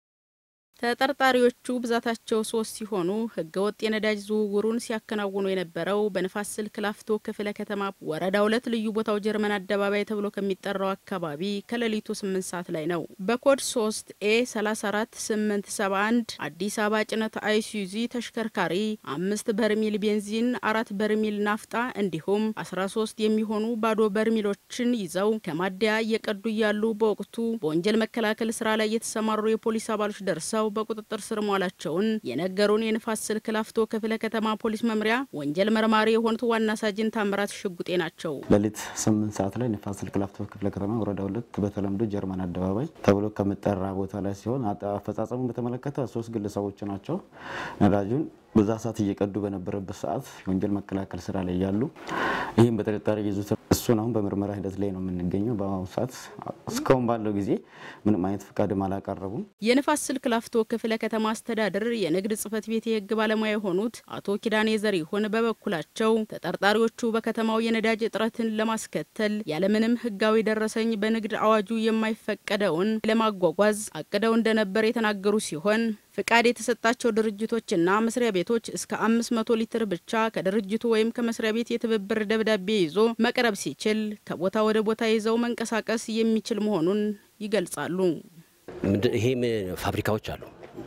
ተጠርጣሪዎቹ ብዛታቸው ሶስት ሲሆኑ ህገወጥ የነዳጅ ዝውውሩን ሲያከናውኑ የነበረው በንፋስ ስልክ ላፍቶ ክፍለ ከተማ ወረዳ ሁለት ልዩ ቦታው ጀርመን አደባባይ ተብሎ ከሚጠራው አካባቢ ከሌሊቱ ስምንት ሰዓት ላይ ነው። በኮድ ሶስት ኤ 34871 አዲስ አበባ ጭነት አይሱዚ ተሽከርካሪ አምስት በርሚል ቤንዚን፣ አራት በርሚል ናፍጣ እንዲሁም 13 የሚሆኑ ባዶ በርሚሎችን ይዘው ከማደያ እየቀዱ እያሉ በወቅቱ በወንጀል መከላከል ስራ ላይ የተሰማሩ የፖሊስ አባሎች ደርሰው በቁጥጥር ስር መዋላቸውን የነገሩን የንፋስ ስልክ ላፍቶ ክፍለ ከተማ ፖሊስ መምሪያ ወንጀል መርማሪ የሆኑት ዋና ሳጅን ታምራት ሽጉጤ ናቸው። ሌሊት ስምንት ሰዓት ላይ ንፋስ ስልክ ላፍቶ ክፍለ ከተማ ወረዳ ሁለት በተለምዶ ጀርመን አደባባይ ተብሎ ከሚጠራ ቦታ ላይ ሲሆን አፈጻጸሙን በተመለከተ ሶስት ግለሰቦች ናቸው ነዳጁን በዛ ሰዓት እየቀዱ በነበረበት ሰዓት የወንጀል መከላከል ስራ ላይ ያሉ ይህም በጥርጣሬ ይዙት እሱን አሁን በምርመራ ሂደት ላይ ነው የምንገኘው። በአሁኑ ሰዓት እስካሁን ባለው ጊዜ ምንም አይነት ፍቃድም አላቀረቡም። የንፋስ ስልክ ላፍቶ ክፍለ ከተማ አስተዳደር የንግድ ጽሕፈት ቤት የህግ ባለሙያ የሆኑት አቶ ኪዳኔ ዘሪሁን በበኩላቸው ተጠርጣሪዎቹ በከተማው የነዳጅ እጥረትን ለማስከተል ያለምንም ህጋዊ ደረሰኝ በንግድ አዋጁ የማይፈቀደውን ለማጓጓዝ አቅደው እንደነበር የተናገሩ ሲሆን ፍቃድ የተሰጣቸው ድርጅቶችና መስሪያ ቤቶች እስከ 500 ሊትር ብቻ ከድርጅቱ ወይም ከመስሪያ ቤት የትብብር ደብዳቤ ይዞ መቅረብ ሲችል ከቦታ ወደ ቦታ ይዘው መንቀሳቀስ የሚችል መሆኑን ይገልጻሉ። ይሄም ፋብሪካዎች አሉ።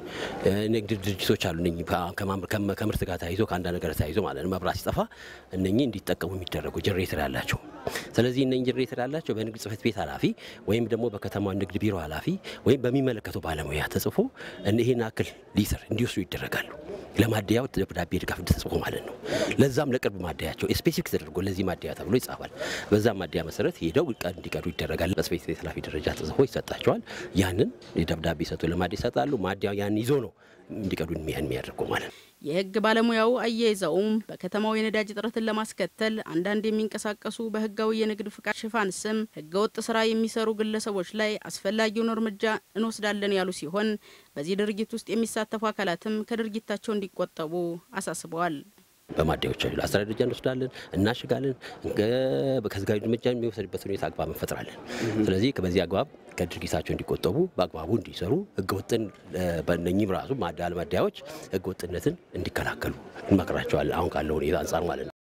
ንግድ ድርጅቶች አሉ። እነኚህ ከምርት ጋር ተያይዞ ከአንዳንድ ነገር ተያይዞ ማለት ነው መብራት ሲጠፋ እነኚህ እንዲጠቀሙ የሚደረጉ ጀኔሬተር ያላቸው። ስለዚህ እነኚህ ጀኔሬተር ያላቸው በንግድ ጽሕፈት ቤት ኃላፊ ወይም ደግሞ በከተማ ንግድ ቢሮ ኃላፊ ወይም በሚመለከተው ባለሙያ ተጽፎ ይህን አክል ሊትር እንዲወስዱ ይደረጋሉ። ለማደያው ደብዳቤ ድጋፍ ተጽፎ ማለት ነው። ለዛም ለቅርብ ማደያቸው ስፔሲፊክ ተደርጎ ለዚህ ማደያ ተብሎ ይጻፋል። በዛ ማደያ መሰረት ሄደው እንዲቀዱ ይደረጋል። በጽሕፈት ቤት ኃላፊ ደረጃ ተጽፎ ይሰጣቸዋል። ያንን ደብዳቤ ሰጡ ለማደያ ይሰጣሉ። ማደያው ያን ይዞ ነው እንዲቀዱ የሚያደርገው ማለት ነው። የህግ ባለሙያው አያይዘውም በከተማው የነዳጅ እጥረትን ለማስከተል አንዳንድ የሚንቀሳቀሱ በህጋዊ የንግድ ፍቃድ ሽፋን ስም ህገወጥ ስራ የሚሰሩ ግለሰቦች ላይ አስፈላጊውን እርምጃ እንወስዳለን ያሉ ሲሆን በዚህ ድርጊት ውስጥ የሚሳተፉ አካላትም ከድርጊታቸው እንዲቆጠቡ አሳስበዋል። በማደያዎች አስተዳደር ደረጃ እንወስዳለን፣ እናሽጋለን። ከህጋዊ እርምጃ የሚወሰድበት ሁኔታ አግባብ እንፈጥራለን። ስለዚህ በዚህ አግባብ ከድርጊታቸው እንዲቆጠቡ በአግባቡ እንዲሰሩ ህገወጥን በእነኚህም ራሱ ማዳል ማደያዎች ህገወጥነትን እንዲከላከሉ እንመክራቸዋለን። አሁን ካለው ሁኔታ አንጻር ማለት ነው።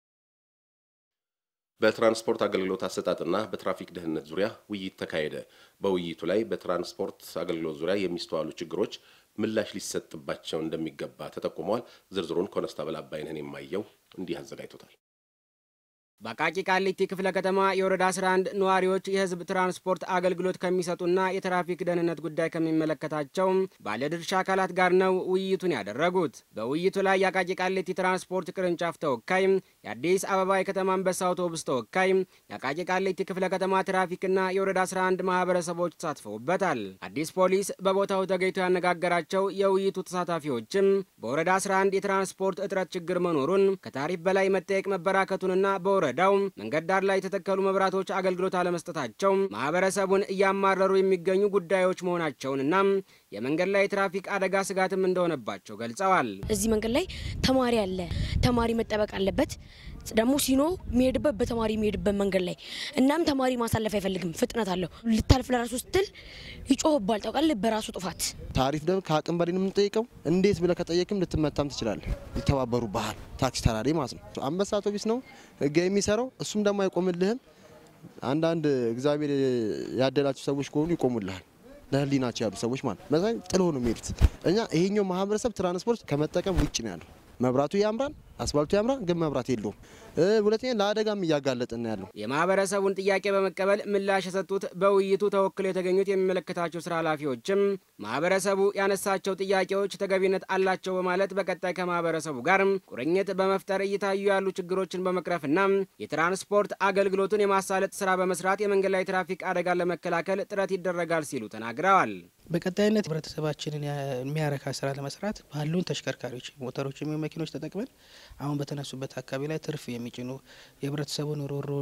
በትራንስፖርት አገልግሎት አሰጣጥና በትራፊክ ደህንነት ዙሪያ ውይይት ተካሄደ። በውይይቱ ላይ በትራንስፖርት አገልግሎት ዙሪያ የሚስተዋሉ ችግሮች ምላሽ ሊሰጥባቸው እንደሚገባ ተጠቁመዋል። ዝርዝሩን ኮነስታብል አባይነህን የማየው እንዲህ አዘጋጅቶታል። በአቃቂ ቃሊቲ ክፍለ ከተማ የወረዳ 11 ነዋሪዎች የህዝብ ትራንስፖርት አገልግሎት ከሚሰጡና የትራፊክ ደህንነት ጉዳይ ከሚመለከታቸው ባለድርሻ አካላት ጋር ነው ውይይቱን ያደረጉት። በውይይቱ ላይ የአቃቂ ቃሊቲ ትራንስፖርት ቅርንጫፍ ተወካይ፣ የአዲስ አበባ የከተማ አንበሳ አውቶቡስ ተወካይ፣ የአቃቂ ቃሊቲ ክፍለ ከተማ ትራፊክና የወረዳ 11 ማህበረሰቦች ተሳትፈውበታል። አዲስ ፖሊስ በቦታው ተገኝቶ ያነጋገራቸው የውይይቱ ተሳታፊዎችም በወረዳ 11 የትራንስፖርት እጥረት ችግር መኖሩን ከታሪፍ በላይ መጠየቅ መበራከቱንና በወረ ወረዳው መንገድ ዳር ላይ የተተከሉ መብራቶች አገልግሎት አለመስጠታቸው ማህበረሰቡን እያማረሩ የሚገኙ ጉዳዮች መሆናቸውንና የመንገድ ላይ የትራፊክ አደጋ ስጋትም እንደሆነባቸው ገልጸዋል። እዚህ መንገድ ላይ ተማሪ አለ። ተማሪ መጠበቅ አለበት። ደግሞ ሲኖ የሚሄድበት በተማሪ የሚሄድበት መንገድ ላይ እናም ተማሪ ማሳለፍ አይፈልግም። ፍጥነት አለው። ልታልፍ ለራሱ ስትል ይጮህባል። ታውቃለህ፣ በራሱ ጥፋት ታሪፍ ደግሞ ከአቅም በላይ ነው የምንጠይቀው። እንዴት ብለህ ከጠየቅም ልትመታም ትችላለህ። ይተባበሩ ባህል ታክሲ ተራሪ ማለት ነው። አንበሳ አውቶቢስ ነው ህጋ የሚሰራው እሱም ደግሞ አይቆምልህም። አንዳንድ እግዚአብሔር ያደላቸው ሰዎች ከሆኑ ይቆሙልሃል። ለህሊናቸው ያሉ ሰዎች ማለት መሳይ ጥሎ ነው የሚሄዱት። እኛ ይሄኛው ማህበረሰብ ትራንስፖርት ከመጠቀም ውጭ ነው ያለው። መብራቱ ያምራል፣ አስፋልቱ ያምራል፣ ግን መብራት የለውም። ሁለተኛ ለአደጋም እያጋለጠን ያለው። የማህበረሰቡን ጥያቄ በመቀበል ምላሽ የሰጡት በውይይቱ ተወክለው የተገኙት የሚመለከታቸው ስራ ኃላፊዎችም ማህበረሰቡ ያነሳቸው ጥያቄዎች ተገቢነት አላቸው በማለት በቀጣይ ከማህበረሰቡ ጋር ቁርኝት በመፍጠር እየታዩ ያሉ ችግሮችን በመቅረፍና የትራንስፖርት አገልግሎቱን የማሳለጥ ስራ በመስራት የመንገድ ላይ ትራፊክ አደጋን ለመከላከል ጥረት ይደረጋል ሲሉ ተናግረዋል። በቀጣይነት ህብረተሰባችንን የሚያረካ ስራ ለመስራት ባሉን ተሽከርካሪዎች ሞተሮች የሚሆኑ መኪኖች ተጠቅመን አሁን በተነሱበት አካባቢ ላይ ትርፍ የሚጭኑ የህብረተሰቡን ሮሮ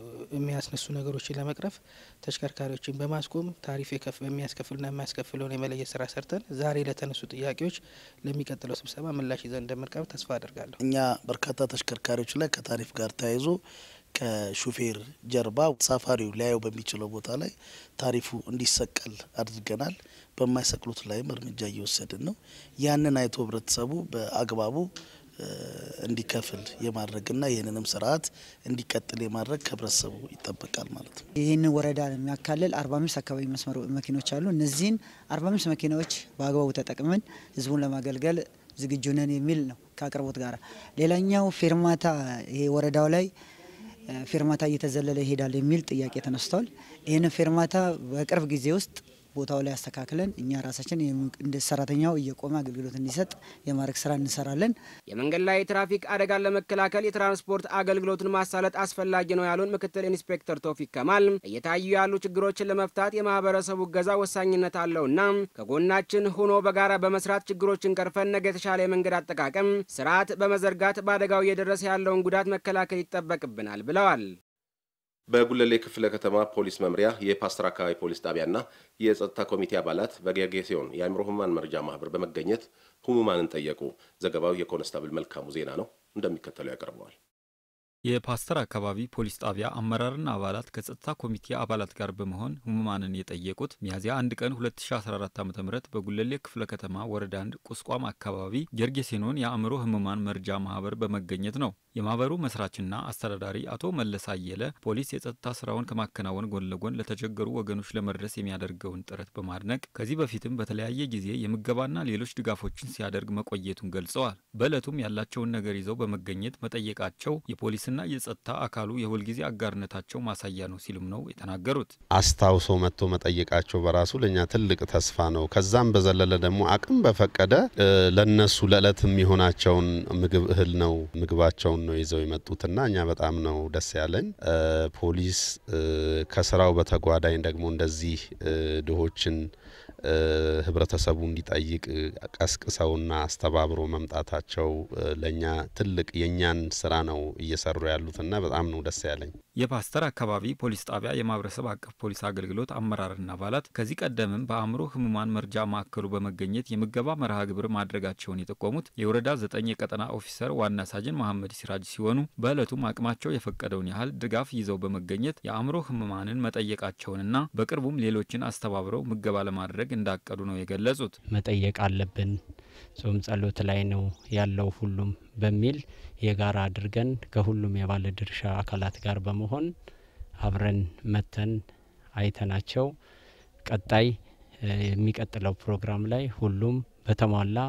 የሚያስነሱ ነገሮችን ለመቅረፍ ተሽከርካሪዎችን በማስቆም ታሪፍ የሚያስከፍልና የማያስከፍለውን የመለየት ስራ ሰርተን ዛሬ ለተነሱ ጥያቄዎች ለሚቀጥለው ስብሰባ ምላሽ ይዘን እንደምንቀርብ ተስፋ አድርጋለሁ። እኛ በርካታ ተሽከርካሪዎች ላይ ከታሪፍ ጋር ተያይዞ ከሹፌር ጀርባ ሳፋሪው ሊያየው በሚችለው ቦታ ላይ ታሪፉ እንዲሰቀል አድርገናል። በማይሰቅሉት ላይም እርምጃ እየወሰድን ነው። ያንን አይቶ ህብረተሰቡ በአግባቡ እንዲከፍል የማድረግና ይህንንም ስርዓት እንዲቀጥል የማድረግ ከህብረተሰቡ ይጠበቃል ማለት ነው። ይህንን ወረዳ የሚያካልል አርባ አምስት አካባቢ መስመር መኪኖች አሉ። እነዚህን አርባ አምስት መኪናዎች በአግባቡ ተጠቅመን ህዝቡን ለማገልገል ዝግጁ ነን የሚል ነው ከአቅርቦት ጋር። ሌላኛው ፌርማታ ይሄ ወረዳው ላይ ፌርማታ እየተዘለለ ይሄዳል የሚል ጥያቄ ተነስቷል። ይህንን ፌርማታ በቅርብ ጊዜ ውስጥ ቦታው ላይ አስተካክለን እኛ ራሳችን እንደ ሰራተኛው እየቆመ አገልግሎት እንዲሰጥ የማድረግ ስራ እንሰራለን። የመንገድ ላይ ትራፊክ አደጋን ለመከላከል የትራንስፖርት አገልግሎትን ማሳለጥ አስፈላጊ ነው ያሉን ምክትል ኢንስፔክተር ቶፊክ ከማል እየታዩ ያሉ ችግሮችን ለመፍታት የማህበረሰቡ እገዛ ወሳኝነት አለውና ከጎናችን ሆኖ በጋራ በመስራት ችግሮችን ቀርፈን ነገ የተሻለ የመንገድ አጠቃቀም ስርዓት በመዘርጋት በአደጋው እየደረሰ ያለውን ጉዳት መከላከል ይጠበቅብናል ብለዋል። በጉለሌ ክፍለ ከተማ ፖሊስ መምሪያ የፓስተር አካባቢ ፖሊስ ጣቢያና የጸጥታ ኮሚቴ አባላት በጌርጌሴዮን የአእምሮ ህሙማን መርጃ ማህበር በመገኘት ህሙማንን ጠየቁ። ዘገባው የኮንስታብል መልካሙ ዜና ነው፣ እንደሚከተለው ያቀርበዋል። የፓስተር አካባቢ ፖሊስ ጣቢያ አመራርና አባላት ከጸጥታ ኮሚቴ አባላት ጋር በመሆን ህሙማንን የጠየቁት ሚያዝያ አንድ ቀን 2014 ዓ ም በጉለሌ ክፍለ ከተማ ወረዳ አንድ ቁስቋም አካባቢ ጌርጌሴኖን የአእምሮ ህሙማን መርጃ ማህበር በመገኘት ነው። የማህበሩ መስራችና አስተዳዳሪ አቶ መለስ አየለ ፖሊስ የጸጥታ ስራውን ከማከናወን ጎን ለጎን ለተቸገሩ ወገኖች ለመድረስ የሚያደርገውን ጥረት በማድነቅ ከዚህ በፊትም በተለያየ ጊዜ የምገባና ሌሎች ድጋፎችን ሲያደርግ መቆየቱን ገልጸዋል። በዕለቱም ያላቸውን ነገር ይዘው በመገኘት መጠየቃቸው የፖሊስና የጸጥታ አካሉ የሁልጊዜ አጋርነታቸው ማሳያ ነው ሲሉም ነው የተናገሩት። አስታውሶ መጥቶ መጠየቃቸው በራሱ ለእኛ ትልቅ ተስፋ ነው። ከዛም በዘለለ ደግሞ አቅም በፈቀደ ለነሱ ለእለት የሚሆናቸውን ምግብ እህል ነው ምግባቸውን ነው ይዘው የመጡትና እኛ በጣም ነው ደስ ያለኝ። ፖሊስ ከስራው በተጓዳኝ ደግሞ እንደዚህ ድሆችን ህብረተሰቡ እንዲጠይቅ ቀስቅሰውና አስተባብሮ መምጣታቸው ለእኛ ትልቅ የእኛን ስራ ነው እየሰሩ ያሉትና በጣም ነው ደስ ያለኝ። የፓስተር አካባቢ ፖሊስ ጣቢያ የማህበረሰብ አቀፍ ፖሊስ አገልግሎት አመራርና አባላት ከዚህ ቀደምም በአእምሮ ህሙማን መርጃ ማዕከሉ በመገኘት የምገባ መርሃ ግብር ማድረጋቸውን የጠቆሙት የወረዳ ዘጠኝ የቀጠና ኦፊሰር ዋና ሳጅን መሐመድ ሲራጅ ሲሆኑ በዕለቱም አቅማቸው የፈቀደውን ያህል ድጋፍ ይዘው በመገኘት የአእምሮ ህሙማንን መጠየቃቸውንና በቅርቡም ሌሎችን አስተባብረው ምገባ ለማድረግ እንዳቀዱ ነው የገለጹት። መጠየቅ አለብን፣ ጾም ጸሎት ላይ ነው ያለው ሁሉም በሚል የጋራ አድርገን ከሁሉም የባለድርሻ አካላት ጋር በመሆን አብረን መተን አይተናቸው ቀጣይ የሚቀጥለው ፕሮግራም ላይ ሁሉም በተሟላ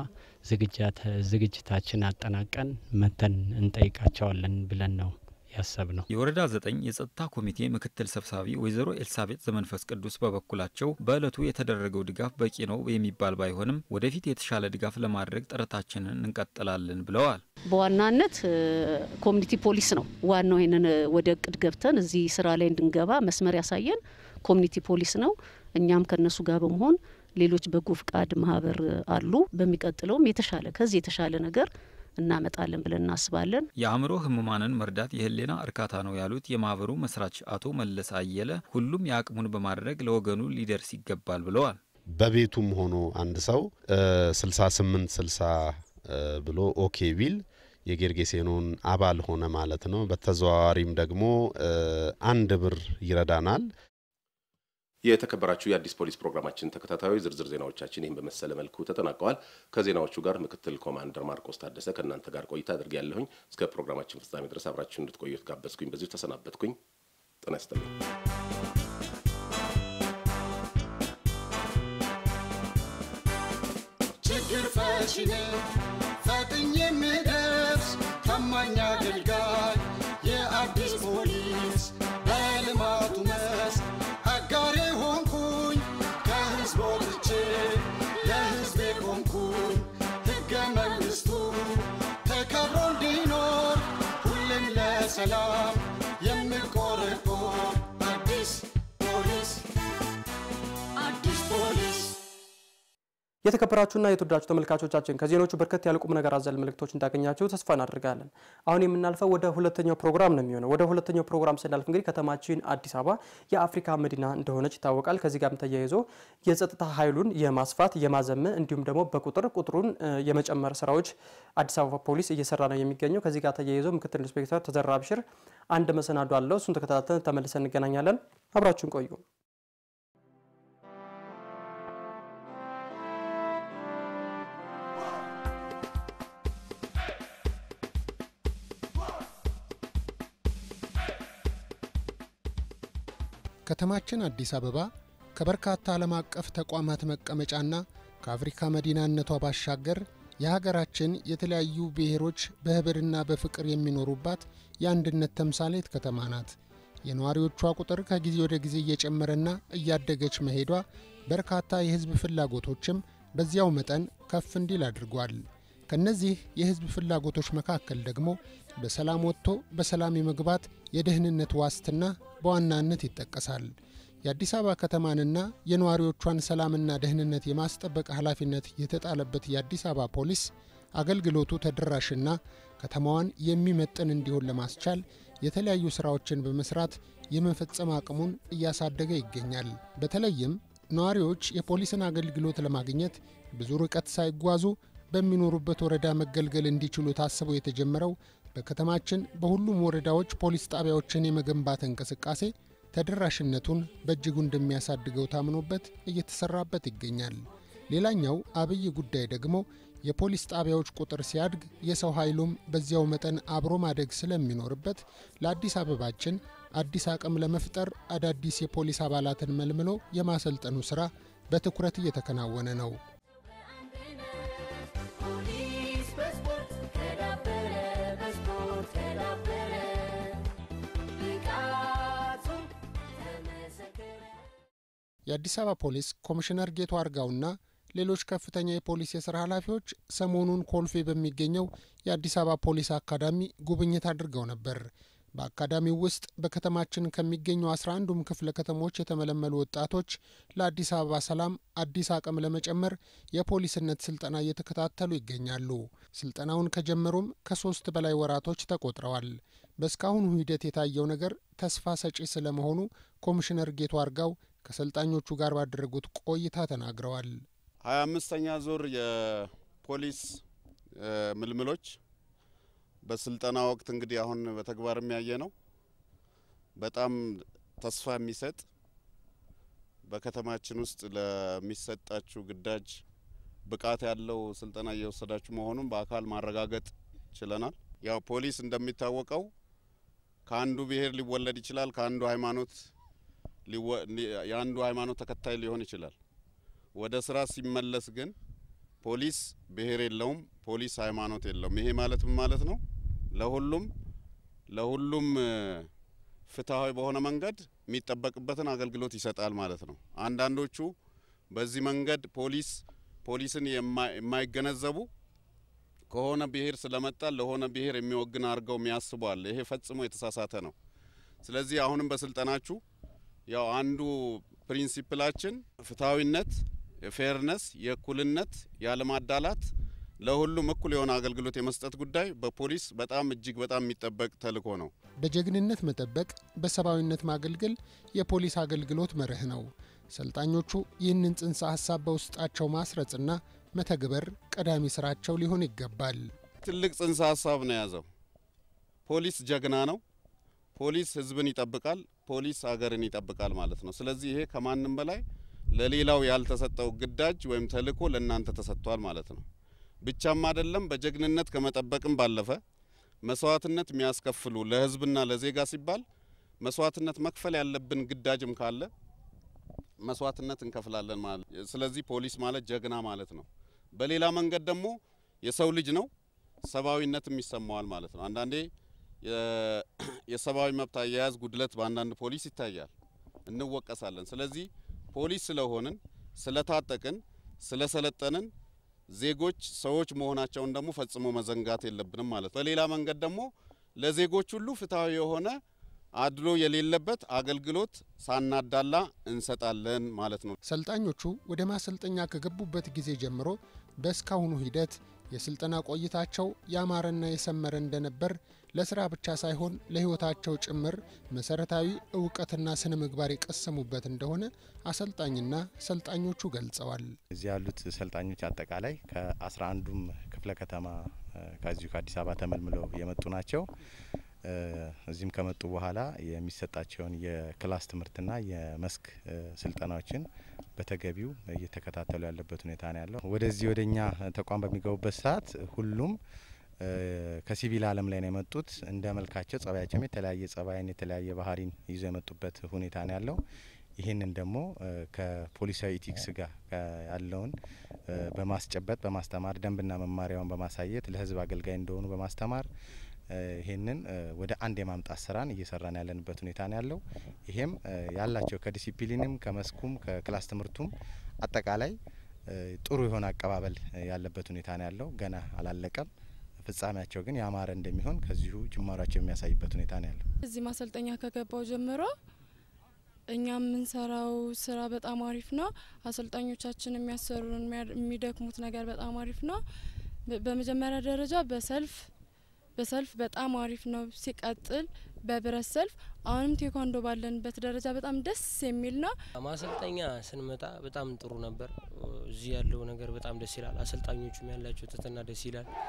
ዝግጅታችን አጠናቀን መተን እንጠይቃቸዋለን ብለን ነው ያሰብ ነው። የወረዳ ዘጠኝ የጸጥታ ኮሚቴ ምክትል ሰብሳቢ ወይዘሮ ኤልሳቤጥ ዘመንፈስ ቅዱስ በበኩላቸው በዕለቱ የተደረገው ድጋፍ በቂ ነው የሚባል ባይሆንም ወደፊት የተሻለ ድጋፍ ለማድረግ ጥረታችንን እንቀጥላለን ብለዋል። በዋናነት ኮሚኒቲ ፖሊስ ነው ዋናው። ይህንን ወደ እቅድ ገብተን እዚህ ስራ ላይ እንድንገባ መስመር ያሳየን ኮሚኒቲ ፖሊስ ነው። እኛም ከነሱ ጋር በመሆን ሌሎች በጎ ፍቃድ ማህበር አሉ። በሚቀጥለውም የተሻለ ከዚህ የተሻለ ነገር እናመጣለን ብለን እናስባለን። የአእምሮ ህሙማንን መርዳት የህሊና እርካታ ነው ያሉት የማህበሩ መስራች አቶ መለስ አየለ ሁሉም የአቅሙን በማድረግ ለወገኑ ሊደርስ ይገባል ብለዋል። በቤቱም ሆኖ አንድ ሰው 68 60 ብሎ ኦኬ ቢል የጌርጌሴኖን አባል ሆነ ማለት ነው። በተዘዋዋሪም ደግሞ አንድ ብር ይረዳናል። የተከበራችሁ የአዲስ ፖሊስ ፕሮግራማችን ተከታታዮች ዝርዝር ዜናዎቻችን ይህን በመሰለ መልኩ ተጠናቀዋል። ከዜናዎቹ ጋር ምክትል ኮማንደር ማርቆስ ታደሰ ከእናንተ ጋር ቆይታ አድርጌ ያለሁኝ። እስከ ፕሮግራማችን ፍጻሜ ድረስ አብራችሁ እንድትቆዩ ጋበዝኩኝ። በዚሁ ተሰናበትኩኝ። ጤና ይስጥልኝ። ችግር ፈቺ ነኝ ፈጥኜ የምደርስ ታማኝ አገልጋይ የአዲስ ፖሊስ በልማቱ መስክ አጋሬ ሆንኩኝ ከህዝብ ወጥቼ ለህዝቤ ቆምኩኝ ሕገ መንግሥቱ ተከብሮ እንዲኖር ሁሌም ለሰላም የምቆረቆር አዲስ ፖሊስ አዲስ ፖሊስ የተከበራችሁና የተወዳችሁ ተመልካቾቻችን ከዜናዎቹ በርከት ያሉ ቁም ነገር አዘል መልእክቶች እንዳገኛችሁ ተስፋ እናደርጋለን። አሁን የምናልፈው ወደ ሁለተኛው ፕሮግራም ነው የሚሆነው። ወደ ሁለተኛው ፕሮግራም ስናልፍ እንግዲህ ከተማችን አዲስ አበባ የአፍሪካ መዲና እንደሆነች ይታወቃል። ከዚህ ጋርም ተያይዞ የጸጥታ ኃይሉን የማስፋት የማዘመን እንዲሁም ደግሞ በቁጥር ቁጥሩን የመጨመር ስራዎች አዲስ አበባ ፖሊስ እየሰራ ነው የሚገኘው። ከዚህ ጋር ተያይዞ ምክትል ኢንስፔክተር ተዘራ አብሽር አንድ መሰናዶ አለው። እሱን ተከታተልን ተመልሰን እንገናኛለን። አብራችሁን ቆዩ። ከተማችን አዲስ አበባ ከበርካታ ዓለም አቀፍ ተቋማት መቀመጫና ከአፍሪካ መዲናነቷ ባሻገር የሀገራችን የተለያዩ ብሔሮች በህብርና በፍቅር የሚኖሩባት የአንድነት ተምሳሌት ከተማ ናት። የነዋሪዎቿ ቁጥር ከጊዜ ወደ ጊዜ እየጨመረና እያደገች መሄዷ በርካታ የህዝብ ፍላጎቶችም በዚያው መጠን ከፍ እንዲል አድርጓል። ከነዚህ የህዝብ ፍላጎቶች መካከል ደግሞ በሰላም ወጥቶ በሰላም የመግባት የደህንነት ዋስትና በዋናነት ይጠቀሳል። የአዲስ አበባ ከተማንና የነዋሪዎቿን ሰላምና ደህንነት የማስጠበቅ ኃላፊነት የተጣለበት የአዲስ አበባ ፖሊስ አገልግሎቱ ተደራሽና ከተማዋን የሚመጥን እንዲሆን ለማስቻል የተለያዩ ስራዎችን በመስራት የመፈጸም አቅሙን እያሳደገ ይገኛል። በተለይም ነዋሪዎች የፖሊስን አገልግሎት ለማግኘት ብዙ ርቀት ሳይጓዙ በሚኖሩበት ወረዳ መገልገል እንዲችሉ ታስቦ የተጀመረው በከተማችን በሁሉም ወረዳዎች ፖሊስ ጣቢያዎችን የመገንባት እንቅስቃሴ ተደራሽነቱን በእጅጉ እንደሚያሳድገው ታምኖበት እየተሰራበት ይገኛል። ሌላኛው አብይ ጉዳይ ደግሞ የፖሊስ ጣቢያዎች ቁጥር ሲያድግ የሰው ኃይሉም በዚያው መጠን አብሮ ማደግ ስለሚኖርበት ለአዲስ አበባችን አዲስ አቅም ለመፍጠር አዳዲስ የፖሊስ አባላትን መልምሎ የማሰልጠኑ ስራ በትኩረት እየተከናወነ ነው። ፖሊስ በስፖርት ከዳበረ በስፖርት ከዳበረ ብቃቱም ተመሰከረ። የአዲስ አበባ ፖሊስ ኮሚሽነር ጌቱ አርጋውና ሌሎች ከፍተኛ የፖሊስ የስራ ኃላፊዎች ሰሞኑን ኮልፌ በሚገኘው የአዲስ አበባ ፖሊስ አካዳሚ ጉብኝት አድርገው ነበር። በአካዳሚው ውስጥ በከተማችን ከሚገኙ አስራ አንዱም ክፍለ ከተሞች የተመለመሉ ወጣቶች ለአዲስ አበባ ሰላም አዲስ አቅም ለመጨመር የፖሊስነት ስልጠና እየተከታተሉ ይገኛሉ። ስልጠናውን ከጀመሩም ከሶስት በላይ ወራቶች ተቆጥረዋል። በእስካሁኑ ሂደት የታየው ነገር ተስፋ ሰጪ ስለመሆኑ ኮሚሽነር ጌቱ አርጋው ከሰልጣኞቹ ጋር ባደረጉት ቆይታ ተናግረዋል። ሀያ አምስተኛ ዙር የፖሊስ ምልምሎች በስልጠና ወቅት እንግዲህ አሁን በተግባር የሚያየ ነው። በጣም ተስፋ የሚሰጥ በከተማችን ውስጥ ለሚሰጣችሁ ግዳጅ ብቃት ያለው ስልጠና እየወሰዳችሁ መሆኑን በአካል ማረጋገጥ ችለናል። ያው ፖሊስ እንደሚታወቀው ከአንዱ ብሔር ሊወለድ ይችላል። ከአንዱ ሃይማኖት የአንዱ ሃይማኖት ተከታይ ሊሆን ይችላል። ወደ ስራ ሲመለስ ግን ፖሊስ ብሔር የለውም፣ ፖሊስ ሃይማኖት የለውም። ይሄ ማለት ምን ማለት ነው? ለሁሉም ለሁሉም ፍትሐዊ በሆነ መንገድ የሚጠበቅበትን አገልግሎት ይሰጣል ማለት ነው። አንዳንዶቹ በዚህ መንገድ ፖሊስ ፖሊስን የማይገነዘቡ ከሆነ ብሔር ስለመጣ ለሆነ ብሔር የሚወግን አድርገው የሚያስቡ አለ። ይሄ ፈጽሞ የተሳሳተ ነው። ስለዚህ አሁንም በስልጠናችሁ ያው አንዱ ፕሪንሲፕላችን ፍትሐዊነት፣ የፌርነስ፣ የእኩልነት፣ ያለማዳላት ለሁሉም እኩል የሆነ አገልግሎት የመስጠት ጉዳይ በፖሊስ በጣም እጅግ በጣም የሚጠበቅ ተልዕኮ ነው። በጀግንነት መጠበቅ፣ በሰብአዊነት ማገልገል የፖሊስ አገልግሎት መርህ ነው። ሰልጣኞቹ ይህንን ጽንሰ ሀሳብ በውስጣቸው ማስረጽና መተግበር ቀዳሚ ስራቸው ሊሆን ይገባል። ትልቅ ጽንሰ ሀሳብ ነው የያዘው። ፖሊስ ጀግና ነው። ፖሊስ ሕዝብን ይጠብቃል። ፖሊስ አገርን ይጠብቃል ማለት ነው። ስለዚህ ይሄ ከማንም በላይ ለሌላው ያልተሰጠው ግዳጅ ወይም ተልዕኮ ለእናንተ ተሰጥቷል ማለት ነው። ብቻም አይደለም በጀግንነት ከመጠበቅም ባለፈ መስዋዕትነት የሚያስከፍሉ ለሕዝብና ለዜጋ ሲባል መስዋዕትነት መክፈል ያለብን ግዳጅም ካለ መስዋዕትነት እንከፍላለን ማለት ስለዚህ ፖሊስ ማለት ጀግና ማለት ነው። በሌላ መንገድ ደግሞ የሰው ልጅ ነው፣ ሰብአዊነትም ይሰማዋል ማለት ነው። አንዳንዴ የሰብአዊ መብት አያያዝ ጉድለት በአንዳንድ ፖሊስ ይታያል፣ እንወቀሳለን። ስለዚህ ፖሊስ ስለሆንን ስለታጠቅን፣ ስለሰለጠንን ዜጎች ሰዎች መሆናቸውን ደግሞ ፈጽሞ መዘንጋት የለብንም ማለት ነው። በሌላ መንገድ ደግሞ ለዜጎች ሁሉ ፍትሐዊ የሆነ አድሎ የሌለበት አገልግሎት ሳናዳላ እንሰጣለን ማለት ነው። ሰልጣኞቹ ወደ ማሰልጠኛ ከገቡበት ጊዜ ጀምሮ በእስካሁኑ ሂደት የስልጠና ቆይታቸው ያማረና የሰመረ እንደነበር ለስራ ብቻ ሳይሆን ለሕይወታቸው ጭምር መሰረታዊ እውቀትና ስነ ምግባር የቀሰሙበት እንደሆነ አሰልጣኝና ሰልጣኞቹ ገልጸዋል። እዚህ ያሉት ሰልጣኞች አጠቃላይ ከአስራ አንዱም ክፍለ ከተማ ከዚሁ ከአዲስ አበባ ተመልምለው የመጡ ናቸው። እዚህም ከመጡ በኋላ የሚሰጣቸውን የክላስ ትምህርትና የመስክ ስልጠናዎችን በተገቢው እየተከታተሉ ያለበት ሁኔታ ነው ያለው። ወደዚህ ወደ እኛ ተቋም በሚገቡበት ሰዓት ሁሉም ከሲቪል ዓለም ላይ ነው የመጡት። እንደ መልካቸው ጸባያቸውም የተለያየ ጸባይን የተለያየ ባህሪን ይዞ የመጡበት ሁኔታ ነው ያለው። ይህንን ደግሞ ከፖሊሳዊ ኢቲክስ ጋር ያለውን በማስጨበጥ በማስተማር ደንብና መማሪያውን በማሳየት ለሕዝብ አገልጋይ እንደሆኑ በማስተማር ይህንን ወደ አንድ የማምጣት ስራን እየሰራን ያለንበት ሁኔታ ነው ያለው። ይሄም ያላቸው ከዲሲፕሊንም ከመስኩም ከክላስ ትምህርቱም አጠቃላይ ጥሩ የሆነ አቀባበል ያለበት ሁኔታ ነው ያለው። ገና አላለቀም። ፍጻሜያቸው ግን ያማረ እንደሚሆን ከዚሁ ጅማሯቸው የሚያሳይበት ሁኔታ ነው ያለው። እዚህ ማሰልጠኛ ከገባው ጀምሮ እኛ የምንሰራው ስራ በጣም አሪፍ ነው። አሰልጣኞቻችን የሚያሰሩን የሚደክሙት ነገር በጣም አሪፍ ነው። በመጀመሪያ ደረጃ በሰልፍ በሰልፍ በጣም አሪፍ ነው። ሲቀጥል በብረት ሰልፍ አሁንም ቴኳንዶ ባለንበት ደረጃ በጣም ደስ የሚል ነው። ማሰልጠኛ ስንመጣ በጣም ጥሩ ነበር። እዚህ ያለው ነገር በጣም ደስ ይላል። አሰልጣኞቹም ያላቸው ትህትና ደስ ይላል።